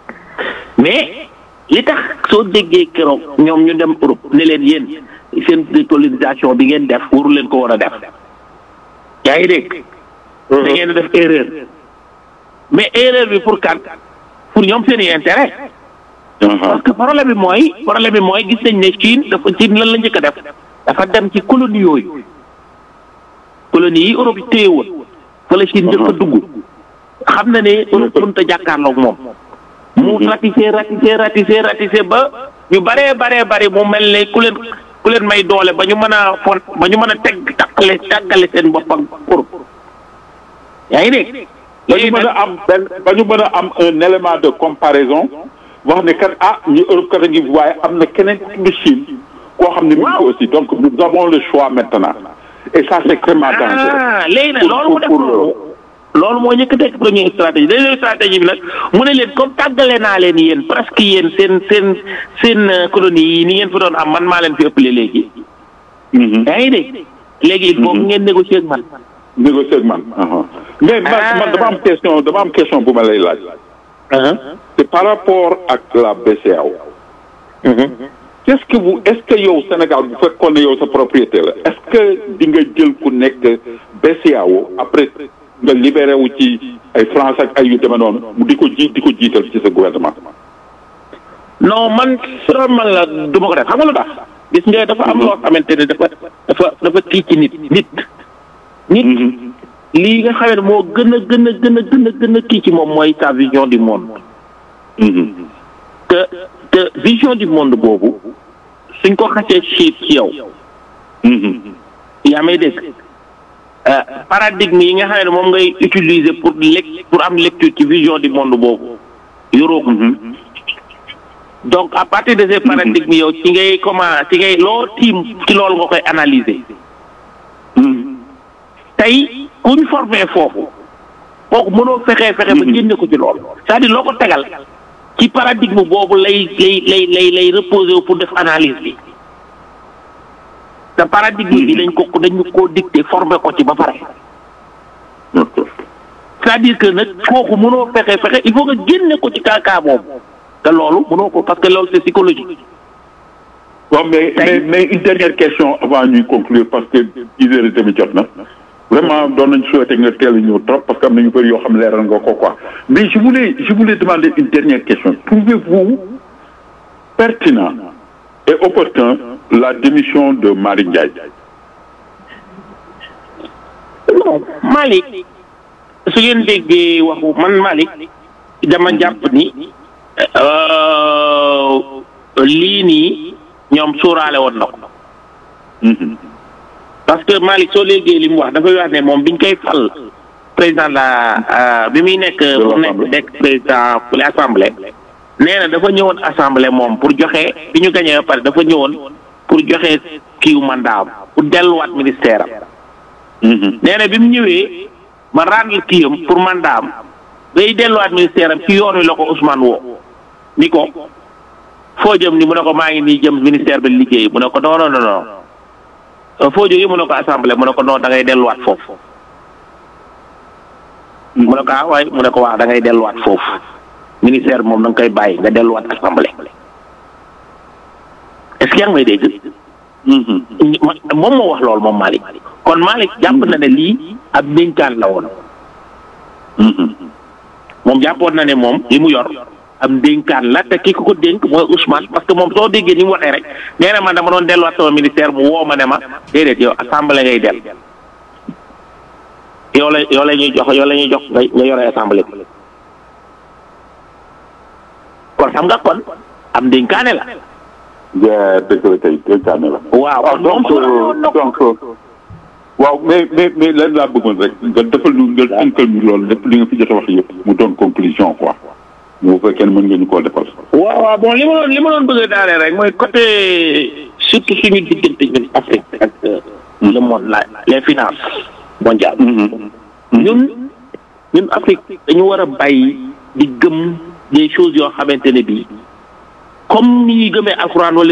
mais li tax soo déggee keroog ñoom ñu dem Europe ne leen yéen seen décolonisation bi ngeen def waru leen ko war a def yaa ngi dégg. da ngeen a def erreur mais erreur bi pour kan pour ñoom seen i intérêt parce que problème bi mooy problème bi mooy gis nañ ne Chine dafa Chine lan la njëkk a def dafa dem ci colonie yooyu colonie yi Europe yi téye woon fa la Chine njëkk a dugg xam na ne Europe mënut a jàkkaarloog moom mu ratissé ratissé ratissé ratissé ba ñu baree baree bari mu mel ne ku leen ku leen may doole ba ñu mën a fon ba ñu mën a teg takkale tàggale seen bopp ak Europe yaa ngi dégg ba ñu mën a am benn ba ñu mën a am un élément de comparaison wax ne kat ah ñu Europe kat a ngi waaye am na keneen ku tudd Chine koo xam ne mu ngi ko aussi donc nous avons le choix maintenant et ça c'est extrêmement dangereux ah léegi nag Pour- loolu mu def pour- loolu loolu moo njëkk a nekk première stratégie deuxième stratégie bi nag mu ne leen comme tàggale naa leen yéen presque yéen seen seen seen euh, colonie yi ni ngeen fi doon am man maa leen fi ëppale léegi Mhm. yaa ngi dégg léegi il faut que ngeen négocier ak man négocier ak man aha. mais man Ah. man dama am question dama am question bu ma lay laaj c'est par rapport ak la BCEAO qu'est-ce que vous est-ce que yow Sénégal bu fekkoon ne yow sa propriété la est-ce que di nga jël ku nekk BCEAO après nga libéré wu ci ay France ak ay yu demee noonu mu di ko ji di ko jiital ci sa gouvernement. non man soo man la du ma ko def xam nga lu tax gis nga dafa am loo xamante ne dafa dafa dafa kii ci nit nit nit lii nga xamee ne moo gën a gën a gën a gën a gën a kii ci moom mooy sa vision du monde te te vision du monde boobu suñ ko xasee siit ci yow yaa may dégg euh, paradigme yi nga xam ne moom ngay utiliser pour lec pour am lecture ci vision du monde boobu yoroo ko donc à partir de ces paradigmes yow ci ngay comment ci ngay loo tiim ci loolu nga koy analyser tey ku ñu formé foofu kooku mënoo fexee fexe ba génne ko ci loolu c'est-à-dire loo ko tegal ci paradigme boobu lay lay lay lay lay reposer wu pour def analyse bi te paradigme bi dañ ko dañu koo dicté formé ko ci ba pare c'est-à-dire que nag kooku mënoo fexe fexe il faut nga génne ko ci kaakaa boobu te loolu mënoo ko parce que loolu c'est psychologique waaw mais mais mais une dernière question avant ñuy conclure parce que dix heures et demie jot na vraiment doon nañ souhaiter nga teel a ñëw trop parce que am na ñu bëri yoo xam leeral nga ko quoi mais je voulais je voulais demander une dernière question trouvez-vous pertinent et opportun la démission de Marie Ndiaye non Malick su ngeen déggee waxu man Malick dama jàpp ni euh, lii nii ñoom suuraale woon na ko parce que Malick soo léegi li mu wax dafay wax ne moom biñ koy fal président de la bi muy nekk pour nekk nekk président pour l'assemblée nee na dafa ñëwoon assemblée moom pour joxe bi ñu gañee ba pare dafa ñëwoon pour joxe kiiw mandat am pour delluwaat ministère am nee na bi mu ñëwee ma rendre kiyam pour mandat am bay delluwaat ministère am ci yoon wi la ko Ousmane woo ni ko foo jëm ni mu ne ko maa ngi nii jëm ministère bi liggéey mu ne ko non non non non foo jógee mu ne ko assemblée mu ne ko non da ngay delluwaat foofu mu ne ko ah waaye mu ne ko waaw da ngay delluwaat foofu ministère bi moom da nga koy bàyyi nga delluwaat assemblée est-ce que yaa ngi may dégg moom moo wax loolu moom Malick kon Malick jàpp na ne lii ab dénkaan la woon moom jàppoon na ne moom li mu yor am dénkaan la te ki ko ko dénk mooy Ousmane parce que moom soo déggee ni mu waxee rek nee na man dama doon delluwaat sama ministère mu woo ma ne ma déedéet yow assemblée ngay del yow la yow la ñuy jox yow la ñuy jox nga nga yore assemblée bi kon xam nga kon am dénkaane la. ja dëgg la kay dénkaane la. waaw kon moom donc donc waaw mais mais mais lan laa bëggoon rek nga defal ñu nga tënkal ñu loolu lépp li nga fi jot a wax yëpp mu doon conclusion quoi. bu fekkee mën ngeen ñu koo defal. waaw waaw bon li ma doon li ma doon bëgg a daanee rek mooy côté surtout suñu diggante ñun Afrique ak le monde la les finances mondiales. ñun ñun Afrique dañu war a bàyyi di gëm des choses yoo xamante ne bii comme ni ñuy gëmee alxuraan wala